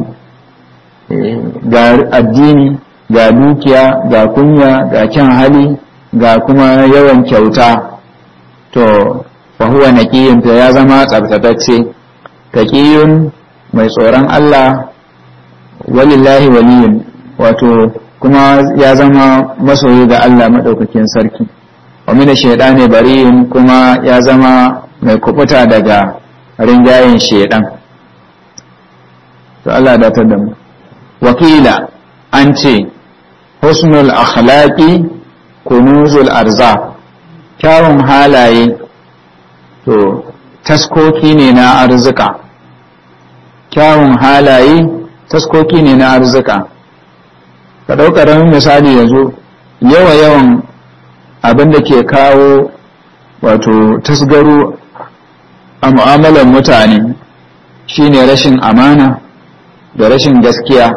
ga addini ga dukiya ga kunya ga kyan hali ga kuma yawan kyauta to fahuwa naƙiyin ya zama tsabtatacce taƙiyun mai tsoron Allah walillahi waliyun wato kuma ya zama masoyi ga Allah maɗaukakin sarki wa mina shaidani bariyin kuma ya zama mai kubuta daga rinjayen shaidan to Allah datar da mu wakila an ce husnul akhlaqi kunuzul arza kyawun halaye to taskoki ne na arzika kyawun halaye taskoki ne na arzika ka ɗaukarar misali yanzu yawa yawan abin da ke kawo wato tasgaro a mu'amalar mutane shine rashin amana da rashin gaskiya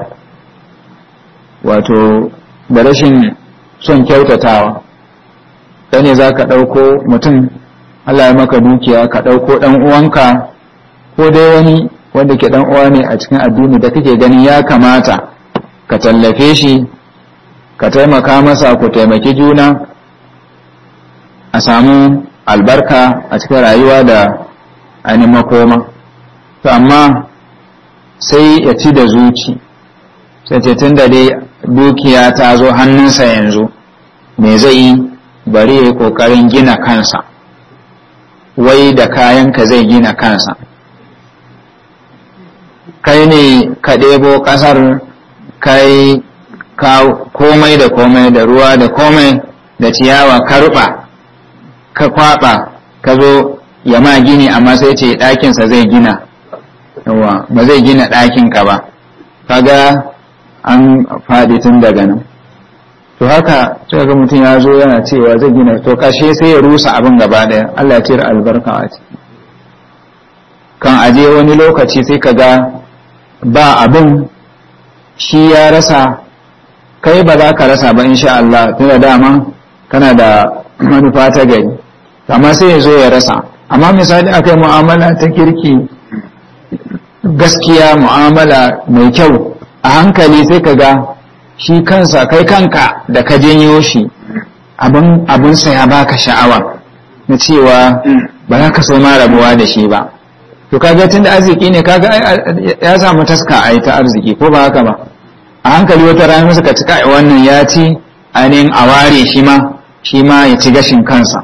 wato da rashin son kyautatawa ɗane ne za ka ɗauko mutum Allah ya maka dukiya ka ɗauko ɗan uwanka ko dai wani wanda ke ɗan uwa ne a cikin addini da kake gani ya kamata ka tallafe shi ka taimaka masa ku taimaki juna a samu albarka a cikin rayuwa da ainihin makoma to amma sai ya ci da zuci sai ce tun da dai dukiya ta zo hannunsa yanzu me zai yi bari ya yi ƙoƙarin gina kansa wai da kayanka zai gina kansa kai ne ka ɗebo ƙasar kai komai da komai da ruwa da komai da ciyawa karɓa ka kwaɓa ka zo ya ma gini amma sai ce ɗakinsa zai gina yawa ba zai gina ɗakinka ba kaga an faɗi tun daga nan to haka sai ga mutum ya zo yana cewa zai gina to kashe sai ya rusa abin gaba ɗaya Allah ya cire albarka a ciki kan aje wani lokaci sai ka ga ba abin shi ya rasa kai ba za ka rasa ba insha Allah tun da dama kana da manufa ta gari amma sai ya zo ya rasa amma misali aka yi mu'amala ta kirki gaskiya mu'amala mai kyau a hankali sai ka ga shi kansa kai kanka da ka janyo shi abin abinsa ya baka sha'awa na cewa ba za ka so ma rabuwa da shi ba to kaga tunda arziki ne kaga ya samu taska a ta arziki ko ba haka ba a hankali wata rana suka ci kai wannan ya ci ainihin a ware shi ma shi ma ya ci gashin kansa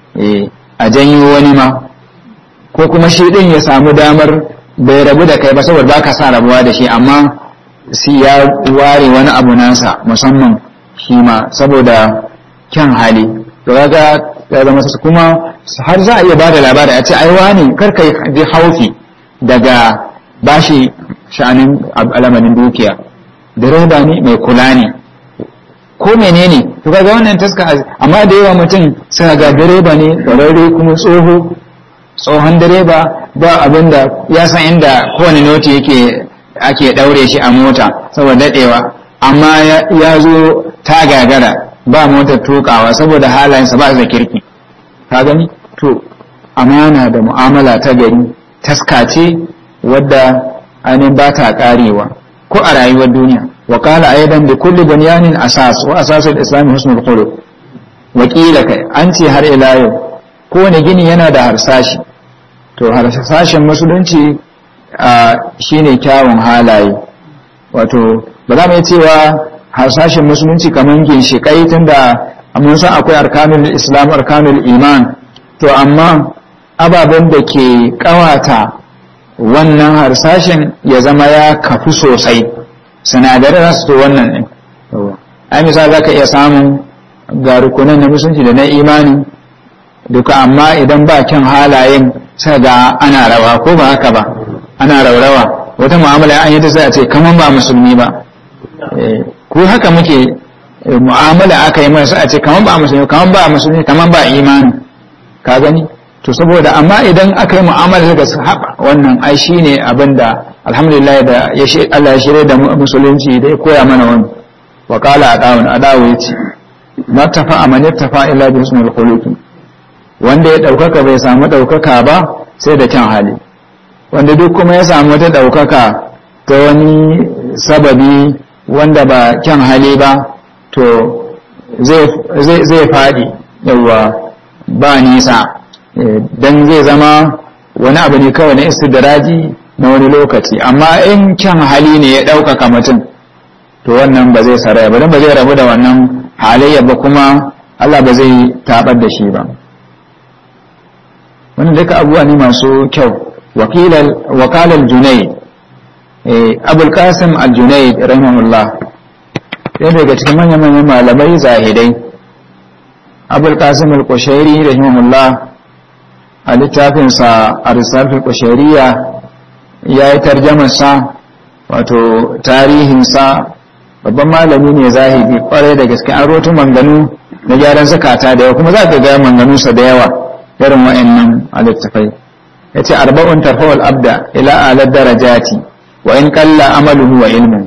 a janyo wani ma ko kuma shi din ya samu damar bai rabu da kai ba saboda ba ka sa rabuwa da shi amma si ya ware wani abu nasa musamman shi ma saboda kyan hali to kaga ya zama su kuma har za a iya bada labari a ce ai wani karka ji haufi daga bashi sha'anin alamanin dukiya direba ne mai kula ne ko menene to kaga wannan taska amma da yawa mutum sai ga direba ne ƙwararre kuma tsoho tsohon direba ba abin da ya san inda kowane noti yake ake ɗaure shi a mota saboda daɗewa amma ya zo ta gagara ba motar tukawa saboda halayensa ba da kirki ka gani to amana da mu'amala ta gari taska ce wadda ainihin ba ta karewa ko a rayuwar duniya wa qala aidan bi kulli bunyanin asas wa asasul islam husnul khuluq wa qila kai an ce har ila yau kowane gini yana da harsashi to harsashin musulunci shine kyawun halaye wato ba za mu yi cewa harsashin musulunci kamar ginshiƙai tunda mun san akwai arkanul islam arkanul iman to amma ababen da ke ƙawata wannan harsashin ya zama ya kafu sosai sinadarai za su to wannan ne ai misali za ka iya samun ga rukunan na musulunci da na imani duka amma idan ba kyan halayen sai ga ana rawa ko ba haka ba ana raurawa wata mu'amala an yi ta sai a ce kaman ba musulmi ba ko haka muke mu'amala aka yi masa a ce kaman ba musulmi kaman ba musulmi kaman ba imani ka gani to saboda amma idan aka yi mu'amala daga sahaba wannan ai shine abin da alhamdulillah da ya Allah ya shirye da musulunci da ya koya mana wani wa qala adawun adawu yace martafa man yattafa illa bi husnil khuluqi wanda ya daukaka bai samu daukaka ba sai da kyan hali wanda duk kuma ya samu wata daukaka ta wani sababi wanda ba kyan hali ba to zai faɗi yawa ba nisa don zai zama wani abu ne kawai na istidraji na wani lokaci amma in kyan hali ne ya ɗaukaka mutum to wannan ba zai saraya ba don ba zai rabu da wannan halayya ba kuma Allah ba zai tabar da shi ba wannan duka abubuwa ne masu kyau wakalar junaid abul qasim al-junaid rahimahullah ɗaya daga cikin manya-manyan malamai zahidai abul qasim al-qushairi rahimahullah a littafinsa a risalatul qushairiya ya yi tarjamarsa wato tarihinsa babban malami ne zahidi kwarai da gaske an rotu manganu na gyaran zakata da yawa kuma za ka ga manganunsa da yawa irin wa'annan a littafai ya ce arba'un tarfawal abda ila alar darajati wa in kalla amaluhu wa ilmu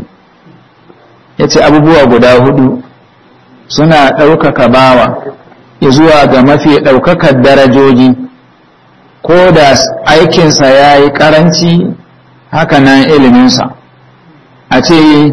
ya ce abubuwa guda hudu suna ɗaukaka bawa zuwa ga mafi ɗaukakar darajoji ko da aikinsa ya yi ƙaranci haka nan iliminsa a ce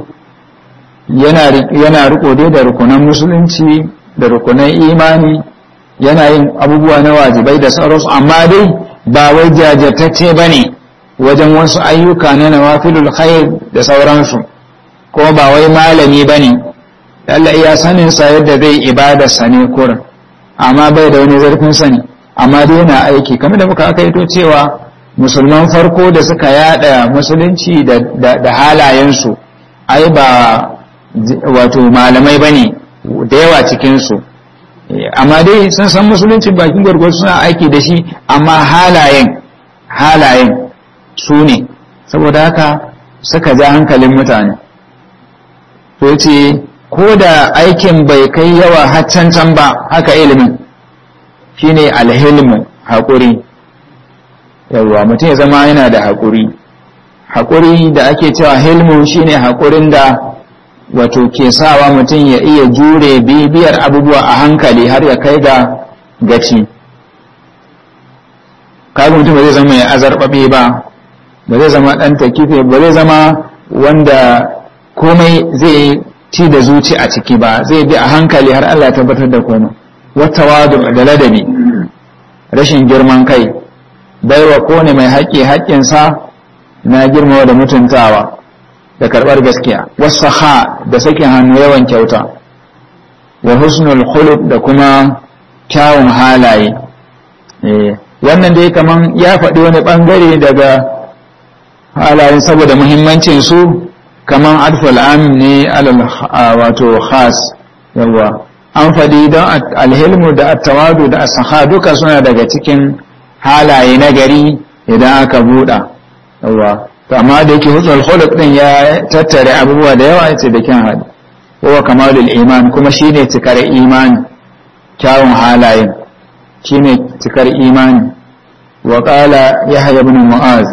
yana riko dai da rukunan musulunci da rukunan imani yana yin abubuwa na wajibai da sauransu amma dai ba wai jajirtacce ba ne wajen wasu ayyuka na nawafilul khair da sauransu kuma ba wai malami ba ne Allah iya saninsa yadda zai ibadarsa ne kurin amma bai da wani zarfin sani amma dai yana aiki kamar da muka aka to cewa musulman farko da suka yada musulunci da halayensu ai ba wato malamai ba ne da yawa cikinsu amma dai sun san musulunci bakin gwargwaro suna aiki da shi amma halayen halayen su ne saboda haka suka ja hankalin mutane to ce ko da aikin bai kai yawa haccan can ba haka ilimin shine alhilmu haƙuri yawwa mutum ya zama yana da haƙuri haƙuri da ake cewa hilmu shine haƙurin da wato ke sawa mutum ya iya jure bibiyar abubuwa a hankali har ya kai ga gaci kaga mutum zai zama ya azarbabe ba ba zai zama ɗan takife ba zai zama wanda komai zai ci da zuci a ciki ba zai bi a hankali har Allah ya tabbatar da komai wata wadu da ladabi rashin girman kai baiwa kone mai haƙƙi haƙƙinsa na girmawa da mutuntawa da karɓar gaskiya wasu ha da sakin hannu yawan kyauta wa husnul khuluq da kuma kyawun halaye wannan dai kaman ya faɗi wani ɓangare daga halayen saboda muhimmancin su kaman adful am ne alal wato khas yawa an faɗi don alhilmu da attawadu da asaha duka suna daga cikin halaye na gari idan aka buɗa yawa to amma da yake husnul khuluq din ya tattare abubuwa da yawa yace da kyan hali wa kamalul iman kuma shine cikar imani kyawun halayen shine cikar imani wa qala yahya ibn mu'az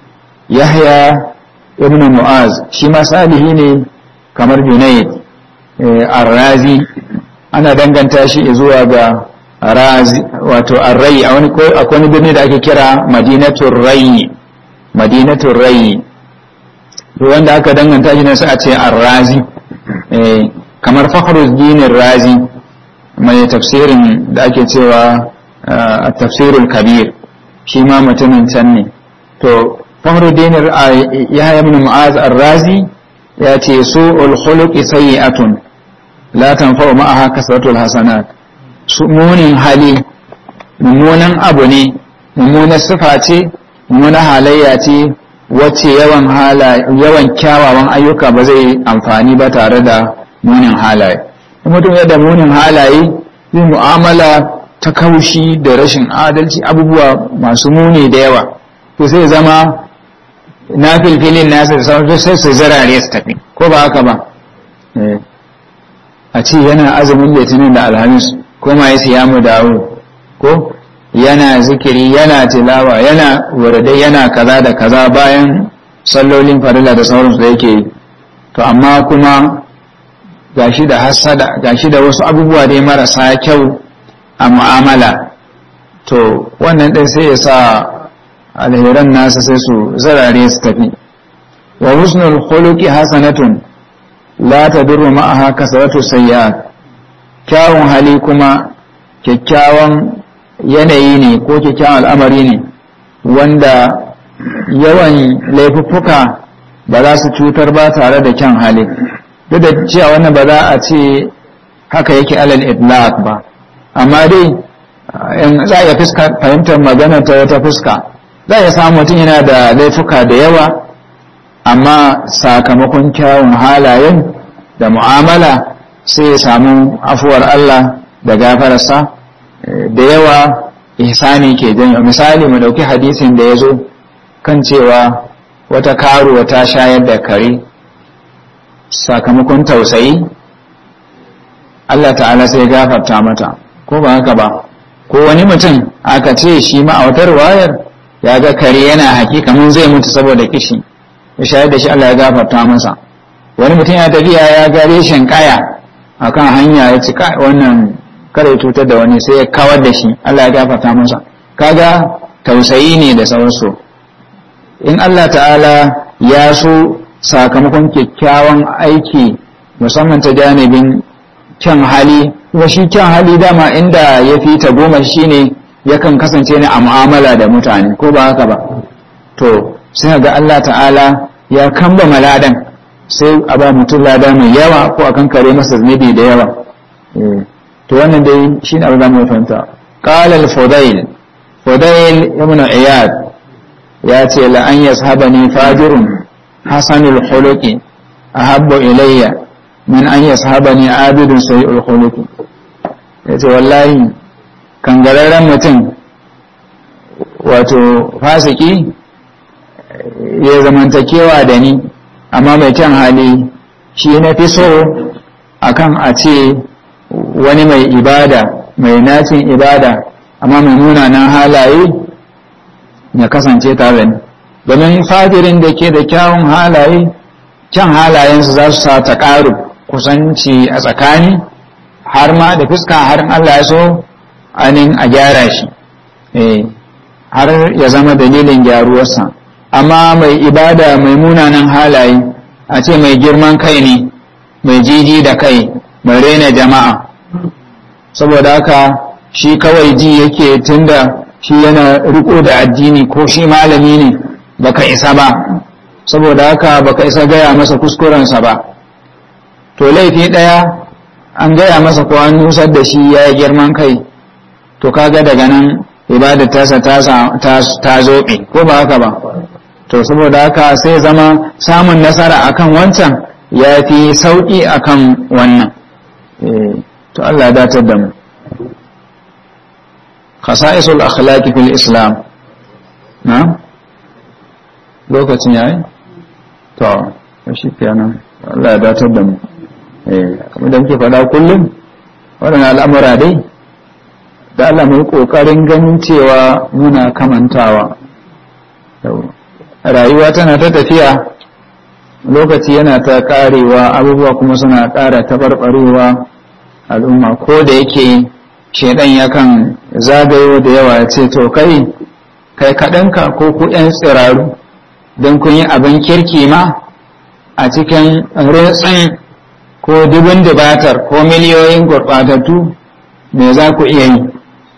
yahya ibn mu'az shi ma salihi ne kamar junayd ar-razi ana danganta shi zuwa ga razi wato ar-rai a wani akwai wani birni da ake kira madinatul rai madinatul rai wanda aka danganta shi ne sai a ce ar-razi kamar fakhruddin ar-razi mai tafsirin da ake cewa tafsirul kabir shi ma mutumin can ne to fakhruddin ya ibn mu'az ar-razi ya ce su'ul khuluqi sayyi'atun la tanfa'u ma'aha kasratul hasanat munin hali mummunan abu ne mummunar sifa ce mummunar halayya ce wacce yawan yawan kyawawan ayyuka ba zai amfani ba tare da munin halaye mutum yadda munin halaye zai mu'amala ta kaushi da rashin adalci abubuwa masu muni da yawa to sai zama na filfilin nasa da sauran sai su zarare su tafi ko ba haka ba a ce yana azumin litinin da alhamis ko ma ya siya mu dawo ko yana zikiri yana tilawa yana wuridai yana kaza da kaza bayan sallolin farilla da sauransu da yake yi to amma kuma gashi da hasada gashi da wasu abubuwa dai marasa kyau a mu'amala to wannan ɗin sai ya sa alheran nasa sai su zarare su tafi wa husnul khuluqi hasanatun la tadurru ma'aha kasratu sayyi'at kyawun hali kuma kyakkyawan yanayi ne ko kyakkyawan al'amari ne wanda yawan laifuffuka ba za su cutar ba tare da kyan hali duk da cewa wannan ba za a ce haka yake alal itlaq ba amma dai in za a fuska fahimtar magana ta wata fuska za a samu mutum yana da laifuka da yawa amma sakamakon kyawun halayen da mu'amala sai ya samu afuwar Allah da gafararsa da yawa ihsani ke janyo misali mu dauki hadisin da ya zo kan cewa wata karuwa ta shayar da kare sakamakon tausayi Allah ta'ala sai gafarta mata ko ba haka ba ko wani mutum aka ce shi ma a wata wayar ya ga kare yana haƙi kamar zai mutu saboda kishi ya shayar da shi Allah ya gafarta masa wani mutum ya tafiya ya ga reshen kaya akan hanya ya ci wannan kare cutar da wani sai ya kawar da shi Allah ya gafarta masa kaga tausayi ne da sauransu in Allah ta'ala ya so sakamakon kyakkyawan aiki musamman ta janibin kyan hali kuma shi kyan hali dama inda ya fi ta goma shi ne yakan kasance ne a mu'amala da mutane ko ba haka ba to sai ga Allah ta'ala ya kamba maladan sai a ba mutum lada mai yawa ko a kankare masa zunubi da yawa to wannan dai shi ne abin da mu fahimta qala al-fudail fudail ibn iyad ya ce la an yashabani fajirun hasanul khuluqi ahabbu ilayya min an yashabani abidun sayyul khuluqi yace wallahi kangararren mutum wato fasiki ya zamantakewa da ni amma mai kyan hali shi na fi so akan a ce wani mai ibada mai nacin ibada amma mai munanan halaye ya kasance tare ni domin fajirin da ke da kyawun halaye kyan halayensu za su sa ta ƙaru kusanci a tsakani har ma da fuska har Allah ya so anin a gyara shi har ya zama dalilin gyaruwarsa amma mai ibada mai munanan halaye a ce mai girman kai ne mai jiji da kai mai rena jama'a saboda haka shi kawai ji yake tunda shi yana riko da addini ko shi malami ne baka isa ba saboda haka baka isa gaya masa kuskurensa ba to laifi ɗaya an gaya masa ko an nusar da shi ya yi girman kai to kaga daga nan ibadar tasa ta zoɓe ko ba haka ba to saboda haka sai zama samun nasara akan wancan ya fi sauƙi akan wannan to Allah datar da mu khasa'isul akhlaqi fil islam na lokacin yayi to shi kenan Allah ya datar da mu eh kamar da muke faɗa kullum waɗannan al'amura dai da Allah mai kokarin ganin cewa muna kamantawa rayuwa tana ta tafiya lokaci yana ta karewa abubuwa kuma suna ƙara tabarbarewa al'umma ko da yake shaidan yakan zagayo da yawa ya ce to kai kai kaɗanka ko ku ‘yan tsiraru don kun yi abin kirki ma a cikin rutsin ko dubin dubatar ko miliyoyin gurɓatattu me za ku iya yi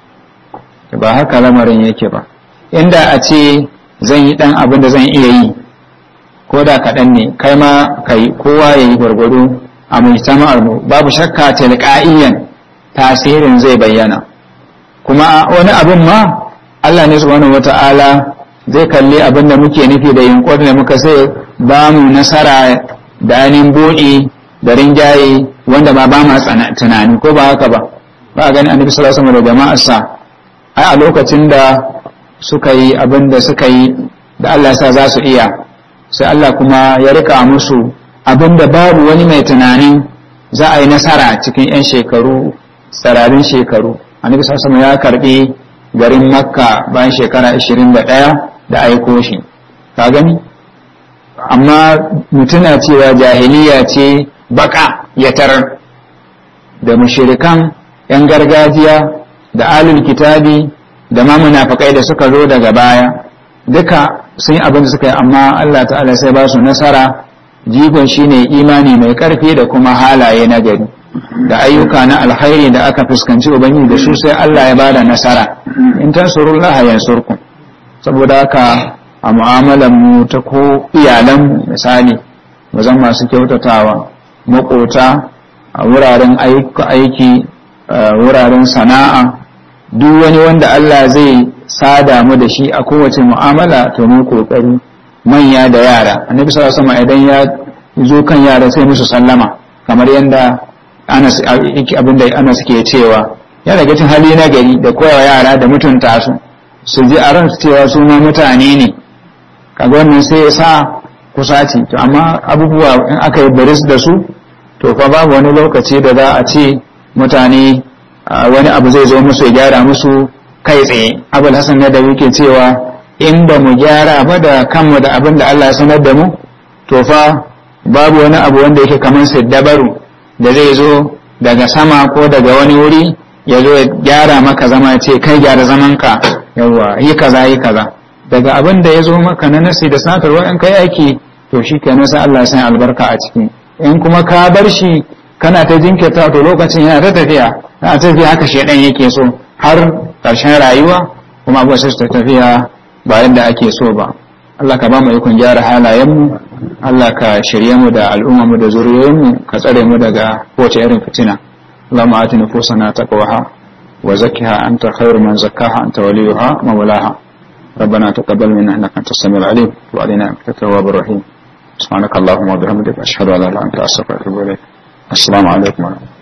ba haka lamarin yake ba inda a ce zan yi ɗan abin da zan iya yi ko da kaɗan ne kai ma kai kowa ya yi gwargwado a mujtama'ar mu babu shakka tilqa'iyan tasirin zai bayyana kuma wani abin ma Allah ne subhanahu wata'ala zai kalli abin da muke nufi da yunkurin da muka sai ba mu nasara da ainihin buɗi da rinjaye wanda ba ba ma tunani ko ba haka ba ba a gani annabi sallallahu alaihi wasallam da jama'arsa ai a lokacin da suka yi abin da suka yi da Allah sa za su iya sai Allah kuma ya rika musu abin da babu wani mai tunanin za a yi nasara cikin 'yan shekaru tsararin shekaru annabi sallallahu ya karbi garin makka bayan shekara 21 da aiko shi ka gani amma mutuna cewa jahiliya ce baka ya tarar da mushirikan 'yan gargajiya da alul kitabi da ma munafikai da suka zo daga baya duka sun yi abin da suka yi amma Allah ta'ala sai ba su nasara jigon shine imani mai karfi da kuma halaye na gari da ayyuka na alkhairi da aka fuskanci ubangiji da su sai Allah ya bada nasara in tansurullah yansurkum saboda haka a mu'amalar mu ta ko iyalan misali bazan masu kyautatawa makota a wuraren aiki wuraren sana'a duk wani wanda Allah zai sada mu da shi a kowace mu'amala to mu kokari manya da yara annabi sallallahu alaihi idan ya zo kan yara sai musu sallama kamar yadda Anas abinda Anas ke cewa ya daga cikin hali na gari da koyawa yara da mutunta su su ji a ransu cewa su ma mutane ne kaga wannan sai ya sa kusaci to amma abubuwa in aka yi baris da su to fa babu wani lokaci da za a ce mutane wani abu zai zo musu ya gyara musu kai tsaye abul hasan ne da yake cewa in ba mu gyara ba da kanmu da abin da Allah ya sanar da mu to fa babu wani abu wanda yake kamar dabaru da zai zo daga sama ko daga wani wuri ya zo ya gyara maka zama ce kai gyara zaman ka yawa yi kaza yi kaza daga abin da ya zo maka na nasi da satar wa'in kai aiki to shi kenan sai Allah ya san albarka a ciki in kuma ka bar shi kana ta jinkirta to lokacin yana ta tafiya a tafiya haka shedan yake so har ƙarshen rayuwa kuma abuwa sai su tafiya ba yadda ake so ba Allah ka ba mu ikon gyara halayenmu Allah ka shirye mu da al'umma mu da zuriyoyinmu ka tsare mu daga kowace irin fitina Allahumma ati nufusana taqwaha wa zakkiha anta khairu man zakkaha anta waliyuha mawlaha ربنا تقبل منا انك انت السميع العليم وعلينا انك التواب الرحيم سبحانك اللهم وبحمدك اشهد ان لا اله الا انت استغفرك واتوب اليك السلام عليكم ورحمه الله